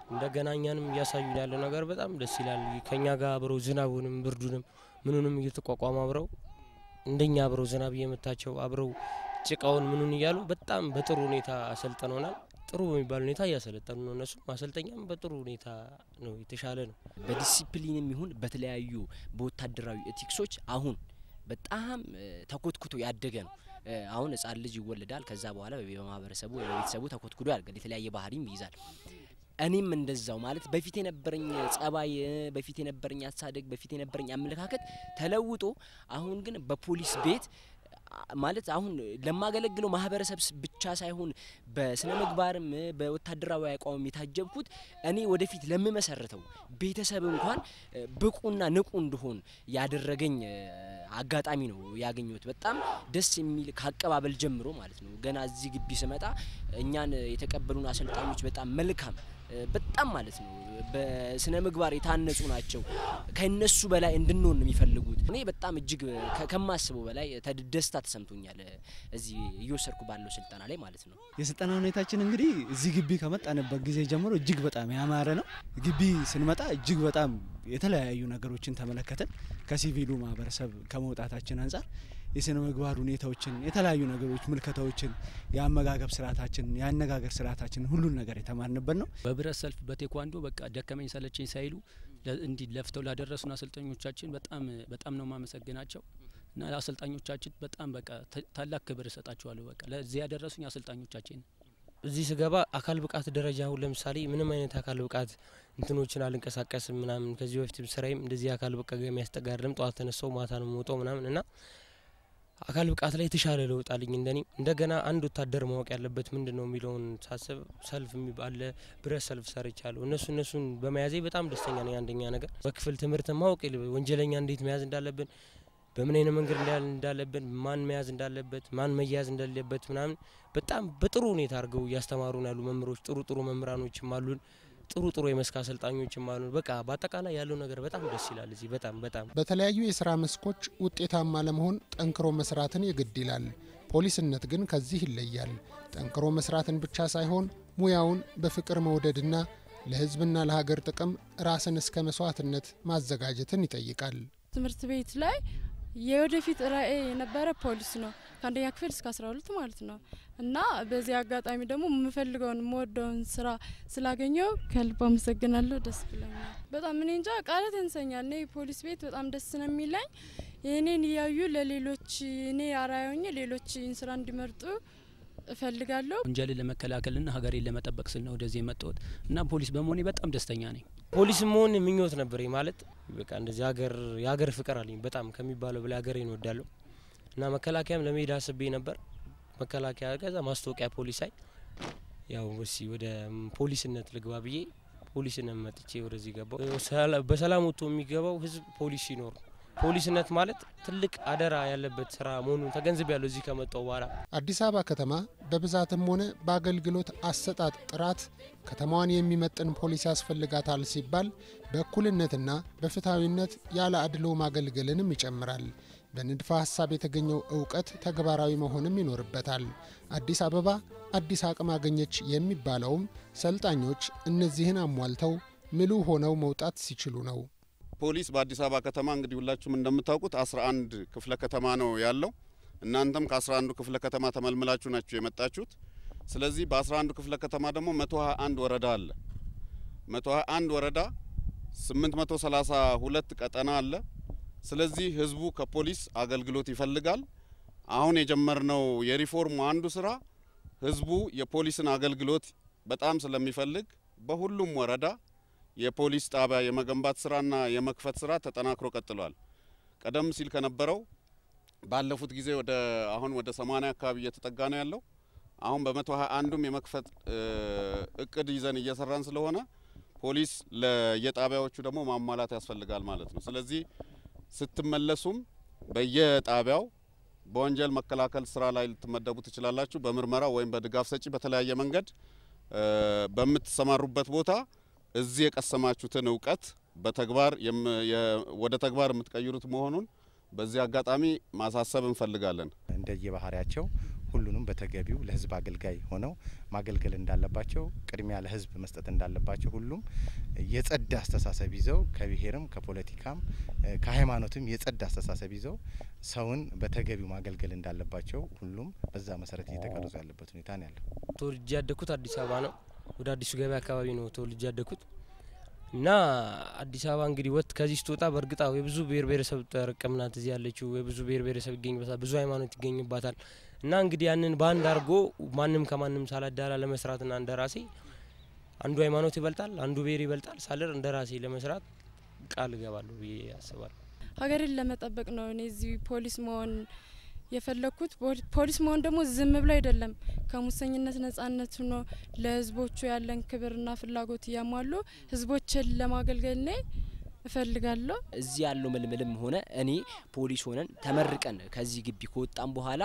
እንደገና እኛንም እያሳዩን ያለው ነገር በጣም ደስ ይላል። ከኛ ጋር አብረው ዝናቡንም ብርዱንም ምኑንም እየተቋቋሙ አብረው እንደኛ አብረው ዝናብ እየመታቸው አብረው ጭቃውን ምኑን እያሉ በጣም በጥሩ ሁኔታ አሰልጥነውናል። ጥሩ በሚባል ሁኔታ እያሰለጠኑ ነው። እነሱ ማሰልጠኛም በጥሩ ሁኔታ ነው፣ የተሻለ ነው። በዲሲፕሊንም ይሁን በተለያዩ በወታደራዊ ኤቲክሶች አሁን በጣም ተኮትኩቶ ያደገ ነው። አሁን ህጻን ልጅ ይወለዳል። ከዛ በኋላ በማህበረሰቡ በቤተሰቡ ተኮትኩቶ ያድጋል። የተለያየ ባህሪም ይይዛል። እኔም እንደዛው ማለት በፊት የነበረኝ ጸባይ፣ በፊት የነበረኝ አሳደግ፣ በፊት የነበረኝ አመለካከት ተለውጦ አሁን ግን በፖሊስ ቤት ማለት አሁን ለማገለግለው ማህበረሰብ ብቻ ሳይሆን በስነ ምግባርም በወታደራዊ አቋምም የታጀብኩት እኔ ወደፊት ለምመሰርተው ቤተሰብ እንኳን ብቁና ንቁ እንደሆን ያደረገኝ አጋጣሚ ነው ያገኘሁት። በጣም ደስ የሚል ከአቀባበል ጀምሮ ማለት ነው። ገና እዚህ ግቢ ስመጣ እኛን የተቀበሉን አሰልጣኞች በጣም መልካም በጣም ማለት ነው በስነ ምግባር የታነጹ ናቸው። ከነሱ በላይ እንድንሆን ነው የሚፈልጉት። እኔ በጣም እጅግ ከማስበው በላይ ደስታ ተሰምቶኛል እዚህ እየወሰድኩ ባለው ስልጠና ላይ ማለት ነው። የስልጠና ሁኔታችን እንግዲህ እዚህ ግቢ ከመጣንበት ጊዜ ጀምሮ እጅግ በጣም ያማረ ነው። ግቢ ስንመጣ እጅግ በጣም የተለያዩ ነገሮችን ተመለከትን። ከሲቪሉ ማህበረሰብ ከመውጣታችን አንጻር የስነ ምግባር ሁኔታዎችን፣ የተለያዩ ነገሮች ምልከታዎችን፣ የአመጋገብ ስርዓታችን፣ የአነጋገር ስርዓታችን ሁሉን ነገር የተማርንበት ነው። በብረት ሰልፍ በቴኳንዶ በቃ ደከመኝ ሰለቸኝ ሳይሉ እንዲህ ለፍተው ላደረሱን አሰልጣኞቻችን በጣም በጣም ነው ማመሰግናቸው እና አሰልጣኞቻችን በጣም በቃ ታላቅ ክብር እሰጣቸዋለሁ። በቃ ለዚህ ያደረሱኝ አሰልጣኞቻችን እዚህ ስገባ አካል ብቃት ደረጃ አሁን ለምሳሌ ምንም አይነት አካል ብቃት እንትኖችን አልንቀሳቀስም ምናምን። ከዚህ በፊትም ስራዬም እንደዚህ አካል ብቃት የሚያስጠጋ አይደለም። ጠዋት ተነሳው ማታ ነው የምወጣው ምናምን እና አካል ብቃት ላይ የተሻለ ለውጥ አለኝ። እንደኔ እንደገና አንድ ወታደር ማወቅ ያለበት ምንድን ነው የሚለውን ሳስብ ሰልፍ የሚባለ ብረት ሰልፍ ሰርቻለሁ። እነሱ እነሱን በመያዜ በጣም ደስተኛ ነኝ። አንደኛ ነገር በክፍል ትምህርት ማወቅ ወንጀለኛ እንዴት መያዝ እንዳለብን በምን አይነት መንገድ እንዳለብን ማን መያዝ እንዳለበት ማን መያዝ እንደሌለበት ምናምን በጣም በጥሩ ሁኔታ አድርገው እያስተማሩን ያሉ መምህሮች ጥሩ ጥሩ መምህራኖችም አሉን። ጥሩ ጥሩ የመስክ አሰልጣኞችም አሉን። በቃ በአጠቃላይ ያለው ነገር በጣም ደስ ይላል። እዚህ በጣም በጣም በተለያዩ የስራ መስኮች ውጤታማ ለመሆን ጠንክሮ መስራትን የግድ ይላል። ፖሊስነት ግን ከዚህ ይለያል። ጠንክሮ መስራትን ብቻ ሳይሆን ሙያውን በፍቅር መውደድና ለሕዝብና ለሀገር ጥቅም ራስን እስከ መስዋዕትነት ማዘጋጀትን ይጠይቃል። ትምህርት ቤት ላይ የወደፊት ራዕይ የነበረ ፖሊስ ነው ከአንደኛ ክፍል እስከ አስራ ሁለት ማለት ነው። እና በዚህ አጋጣሚ ደግሞ የምፈልገውን የምወደውን ስራ ስላገኘው ከልብ አመሰግናለሁ። ደስ ብሎኛል በጣም እኔ እንጃ ቃላት ያንሰኛል። እኔ ፖሊስ ቤት በጣም ደስ ነው የሚለኝ። የእኔን እያዩ ለሌሎች እኔ አርአያ ሆኜ ሌሎች ይህን ስራ እንዲመርጡ እፈልጋለሁ። ወንጀልን ለመከላከልና ሀገሬን ለመጠበቅ ስል ነው ወደዚህ የመጣሁት እና ፖሊስ በመሆኔ በጣም ደስተኛ ነኝ። ፖሊስ መሆን ምኞት ነበር ማለት በቃ እንደዚህ ሀገር የሀገር ፍቅር አለኝ በጣም ከሚባለው በላይ ሀገሬን እወዳለሁ እና መከላከያም ለመሄድ አስቤ ነበር። መከላከያ ከዛ ማስታወቂያ ፖሊስ አይ ያው እሲ ወደ ፖሊስነት ልግባ ብዬ ፖሊስነት መጥቼ ወደዚህ ገባው። በሰላም ወጥቶ የሚገባው ህዝብ ፖሊስ ሲኖር ፖሊስነት ማለት ትልቅ አደራ ያለበት ስራ መሆኑን ተገንዝብ ያለው እዚህ ከመጣው በኋላ አዲስ አበባ ከተማ በብዛትም ሆነ በአገልግሎት አሰጣጥ ጥራት ከተማዋን የሚመጥን ፖሊስ ያስፈልጋታል ሲባል በእኩልነትና በፍትሐዊነት ያለ አድሎ ማገልገልንም ይጨምራል። በንድፈ ሀሳብ የተገኘው እውቀት ተግባራዊ መሆንም ይኖርበታል። አዲስ አበባ አዲስ አቅም አገኘች የሚባለውም ሰልጣኞች እነዚህን አሟልተው ምሉ ሆነው መውጣት ሲችሉ ነው። ፖሊስ በአዲስ አበባ ከተማ እንግዲህ ሁላችሁም እንደምታውቁት 11 ክፍለ ከተማ ነው ያለው። እናንተም ከ11ዱ ክፍለ ከተማ ተመልምላችሁ ናችሁ የመጣችሁት። ስለዚህ በ11ዱ ክፍለ ከተማ ደግሞ 121 ወረዳ አለ። 121 ወረዳ 832 ቀጠና አለ። ስለዚህ ህዝቡ ከፖሊስ አገልግሎት ይፈልጋል። አሁን የጀመርነው የሪፎርሙ አንዱ ስራ ህዝቡ የፖሊስን አገልግሎት በጣም ስለሚፈልግ በሁሉም ወረዳ የፖሊስ ጣቢያ የመገንባት ስራና የመክፈት ስራ ተጠናክሮ ቀጥሏል። ቀደም ሲል ከነበረው ባለፉት ጊዜ ወደ አሁን ወደ 80 አካባቢ እየተጠጋ ነው ያለው። አሁን በመቶ ሀያ አንዱም የመክፈት እቅድ ይዘን እየሰራን ስለሆነ ፖሊስ ለየጣቢያዎቹ ደግሞ ማሟላት ያስፈልጋል ማለት ነው። ስለዚህ ስትመለሱም በየጣቢያው በወንጀል መከላከል ስራ ላይ ልትመደቡ ትችላላችሁ። በምርመራ ወይም በድጋፍ ሰጪ በተለያየ መንገድ በምትሰማሩበት ቦታ እዚህ የቀሰማችሁትን እውቀት በተግባር ወደ ተግባር የምትቀይሩት መሆኑን በዚህ አጋጣሚ ማሳሰብ እንፈልጋለን። እንደየባህሪያቸው ሁሉንም በተገቢው ለህዝብ አገልጋይ ሆነው ማገልገል እንዳለባቸው፣ ቅድሚያ ለህዝብ መስጠት እንዳለባቸው፣ ሁሉም የጸዳ አስተሳሰብ ይዘው ከብሔርም ከፖለቲካም ከሃይማኖትም የጸዳ አስተሳሰብ ይዘው ሰውን በተገቢው ማገልገል እንዳለባቸው ሁሉም በዛ መሰረት እየተቀረጹ ያለበት ሁኔታ ነው ያለው። ተወልጄ ያደግኩት አዲስ አበባ ነው። ወደ አዲሱ ገበያ አካባቢ ነው ተወልጄ ያደግኩት እና አዲስ አበባ እንግዲህ ወጥ ከዚህ ስትወጣ በእርግጣ የብዙ ብሔር ብሔረሰብ ጥርቅም ናት እዚህ ያለችው። የብዙ ብሔር ብሔረሰብ ይገኝበታል፣ ብዙ ሃይማኖት ይገኝባታል። እና እንግዲህ ያንን በአንድ አድርጎ ማንም ከማንም ሳላዳላ ለመስራትና እንደ ራሴ አንዱ ሃይማኖት ይበልጣል፣ አንዱ ብሔር ይበልጣል ሳልር እንደ ራሴ ለመስራት ቃል እገባለሁ ብዬ አስባለሁ። ሀገርን ለመጠበቅ ነው እኔ እዚህ ፖሊስ መሆን የፈለግኩት። ፖሊስ መሆን ደግሞ ዝም ብሎ አይደለም፣ ከሙሰኝነት ነጻነት ሆኖ ለህዝቦቹ ያለን ክብርና ፍላጎት እያሟሉ ህዝቦችን ለማገልገል ኔ እፈልጋለሁ። እዚህ ያለው ምልምልም ሆነ እኔ ፖሊስ ሆነን ተመርቀን ከዚህ ግቢ ከወጣም በኋላ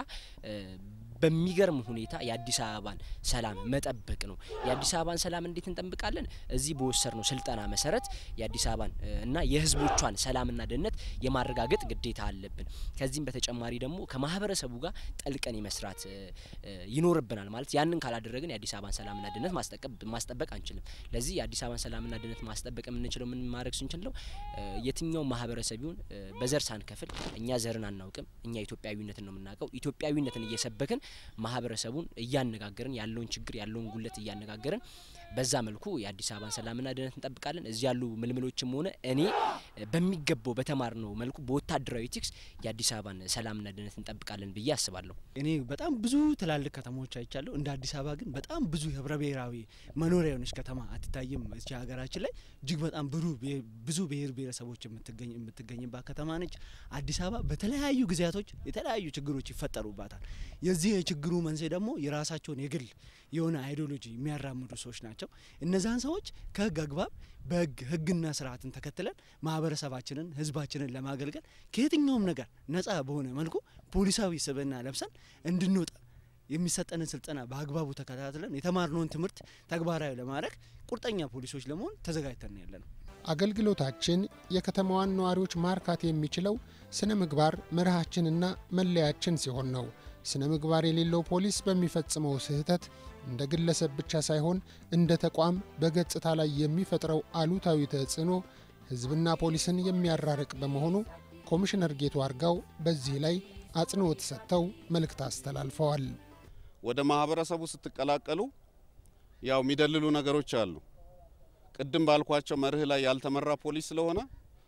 በሚገርም ሁኔታ የአዲስ አበባን ሰላም መጠበቅ ነው። የአዲስ አበባን ሰላም እንዴት እንጠብቃለን? እዚህ በወሰድነው ስልጠና መሰረት የአዲስ አበባን እና የህዝቦቿን ሰላምና ደህንነት የማረጋገጥ ግዴታ አለብን። ከዚህም በተጨማሪ ደግሞ ከማህበረሰቡ ጋር ጠልቀን የመስራት ይኖርብናል። ማለት ያንን ካላደረግን የአዲስ አበባን ሰላምና ደህንነት ማስጠበቅ አንችልም። ለዚህ የአዲስ አበባን ሰላምና ደህንነት ማስጠበቅ የምንችለው ምን ማድረግ ስንችል ነው? የትኛው ማህበረሰብ ይሁን በዘር ሳንከፍል፣ እኛ ዘርን አናውቅም፣ እኛ ኢትዮጵያዊነትን ነው የምናውቀው። ኢትዮጵያዊነትን እየሰበክን ማህበረሰቡን እያነጋገርን ያለውን ችግር ያለውን ጉለት እያነጋገርን በዛ መልኩ የአዲስ አበባን ሰላምና ደህንነት እንጠብቃለን። እዚህ ያሉ ምልምሎችም ሆነ እኔ በሚገባው በተማርነው መልኩ በወታደራዊ ኤቲክስ የአዲስ አበባን ሰላምና ደህንነት እንጠብቃለን ብዬ አስባለሁ። እኔ በጣም ብዙ ትላልቅ ከተሞች አይቻለሁ። እንደ አዲስ አበባ ግን በጣም ብዙ ህብረ ብሔራዊ መኖሪያ የሆነች ከተማ አትታይም። እዚህ ሀገራችን ላይ እጅግ በጣም ብዙ ብሔር ብሔረሰቦች የምትገኝ የምትገኝባት ከተማ ነች። አዲስ አበባ በተለያዩ ጊዜያቶች የተለያዩ ችግሮች ይፈጠሩባታል። የዚህ የችግሩ መንስኤ ደግሞ የራሳቸውን የግል የሆነ አይዲዮሎጂ የሚያራምዱ ሰዎች ናቸው። እነዛን ሰዎች ከህግ አግባብ በህግ ህግና ስርዓትን ተከትለን ማህበረሰባችንን ህዝባችንን ለማገልገል ከየትኛውም ነገር ነጻ በሆነ መልኩ ፖሊሳዊ ስብዕና ለብሰን እንድንወጣ የሚሰጠንን ስልጠና በአግባቡ ተከታትለን የተማርነውን ትምህርት ተግባራዊ ለማድረግ ቁርጠኛ ፖሊሶች ለመሆን ተዘጋጅተን ያለ ነው። አገልግሎታችን የከተማዋን ነዋሪዎች ማርካት የሚችለው ስነ ምግባር መርሃችንና መለያችን ሲሆን ነው። ስነ ምግባር የሌለው ፖሊስ በሚፈጽመው ስህተት እንደ ግለሰብ ብቻ ሳይሆን እንደ ተቋም በገጽታ ላይ የሚፈጥረው አሉታዊ ተጽዕኖ ህዝብና ፖሊስን የሚያራርቅ በመሆኑ ኮሚሽነር ጌቱ አርጋው በዚህ ላይ አጽንኦት ሰጥተው መልእክት አስተላልፈዋል። ወደ ማህበረሰቡ ስትቀላቀሉ ያው የሚደልሉ ነገሮች አሉ። ቅድም ባልኳቸው መርህ ላይ ያልተመራ ፖሊስ ስለሆነ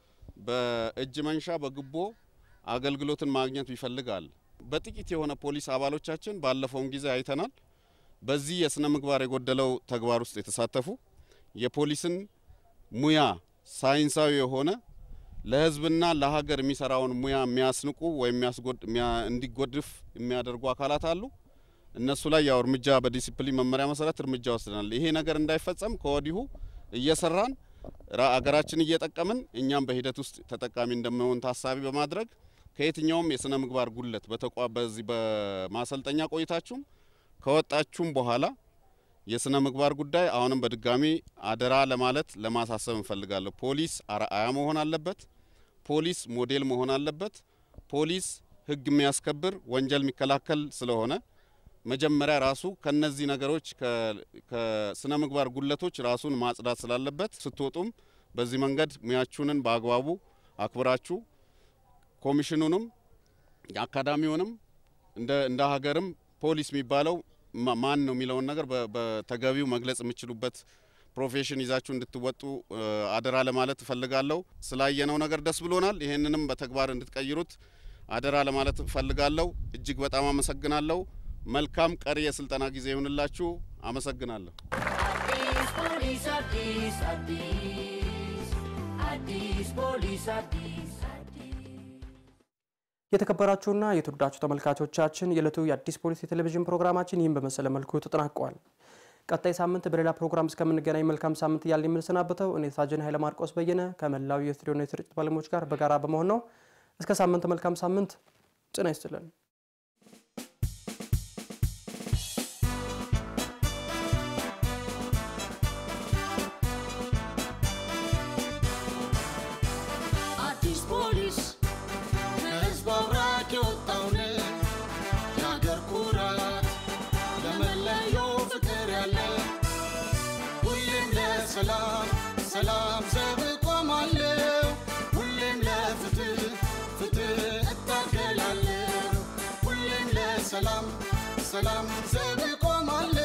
በእጅ መንሻ በግቦ አገልግሎትን ማግኘት ይፈልጋል። በጥቂት የሆነ ፖሊስ አባሎቻችን ባለፈውም ጊዜ አይተናል። በዚህ የስነ ምግባር የጎደለው ተግባር ውስጥ የተሳተፉ የፖሊስን ሙያ ሳይንሳዊ የሆነ ለህዝብና ለሀገር የሚሰራውን ሙያ የሚያስንቁ ወይም እንዲጎድፍ የሚያደርጉ አካላት አሉ። እነሱ ላይ ያው እርምጃ በዲሲፕሊን መመሪያ መሰረት እርምጃ ወስደናል። ይሄ ነገር እንዳይፈጸም ከወዲሁ እየሰራን አገራችን እየጠቀምን እኛም በሂደት ውስጥ ተጠቃሚ እንደምንሆን ታሳቢ በማድረግ ከየትኛውም የስነ ምግባር ጉለት በተቋ በዚህ በማሰልጠኛ ቆይታችሁም ከወጣችሁም በኋላ የስነ ምግባር ጉዳይ አሁንም በድጋሚ አደራ ለማለት ለማሳሰብ እንፈልጋለሁ። ፖሊስ አርአያ መሆን አለበት። ፖሊስ ሞዴል መሆን አለበት። ፖሊስ ህግ የሚያስከብር ወንጀል የሚከላከል ስለሆነ መጀመሪያ ራሱ ከነዚህ ነገሮች ከስነ ምግባር ጉለቶች ራሱን ማጽዳት ስላለበት ስትወጡም በዚህ መንገድ ሙያችሁንን በአግባቡ አክብራችሁ ኮሚሽኑንም አካዳሚውንም እንደ እንደ ሀገርም ፖሊስ የሚባለው ማን ነው የሚለውን ነገር በተገቢው መግለጽ የምችሉበት ፕሮፌሽን ይዛችሁ እንድትወጡ አደራ ለማለት እፈልጋለሁ። ስላየነው ነገር ደስ ብሎናል። ይህንንም በተግባር እንድትቀይሩት አደራ ለማለት እፈልጋለሁ። እጅግ በጣም አመሰግናለሁ። መልካም ቀሪ የስልጠና ጊዜ ይሁንላችሁ። አመሰግናለሁ። አዲስ ፖሊስ አዲስ አዲስ አዲስ ፖሊስ አዲስ የተከበራችሁና የተወዳችሁ ተመልካቾቻችን የዕለቱ የአዲስ ፖሊስ የቴሌቪዥን ፕሮግራማችን ይህን በመሰለ መልኩ ተጠናቋል። ቀጣይ ሳምንት በሌላ ፕሮግራም እስከምንገናኝ መልካም ሳምንት እያልን የምንሰናበተው እኔ ሳጅን ኃይለ ማርቆስ በየነ ከመላው የስቱዲዮና የስርጭት ባለሙያዎች ጋር በጋራ በመሆን ነው። እስከ ሳምንት መልካም ሳምንት። ጤና ይስጥልን። አዲስ ፖሊስ ከህዝብ አብራክ የወጣውን የአገር ኩራት ለሰላም ዘብ ቆማለሁ ሁሌም ለፍትህ ፍትህ እታገላለሁ ሁሌም ለሰላም ሰላም ዘብ ቆማለሁ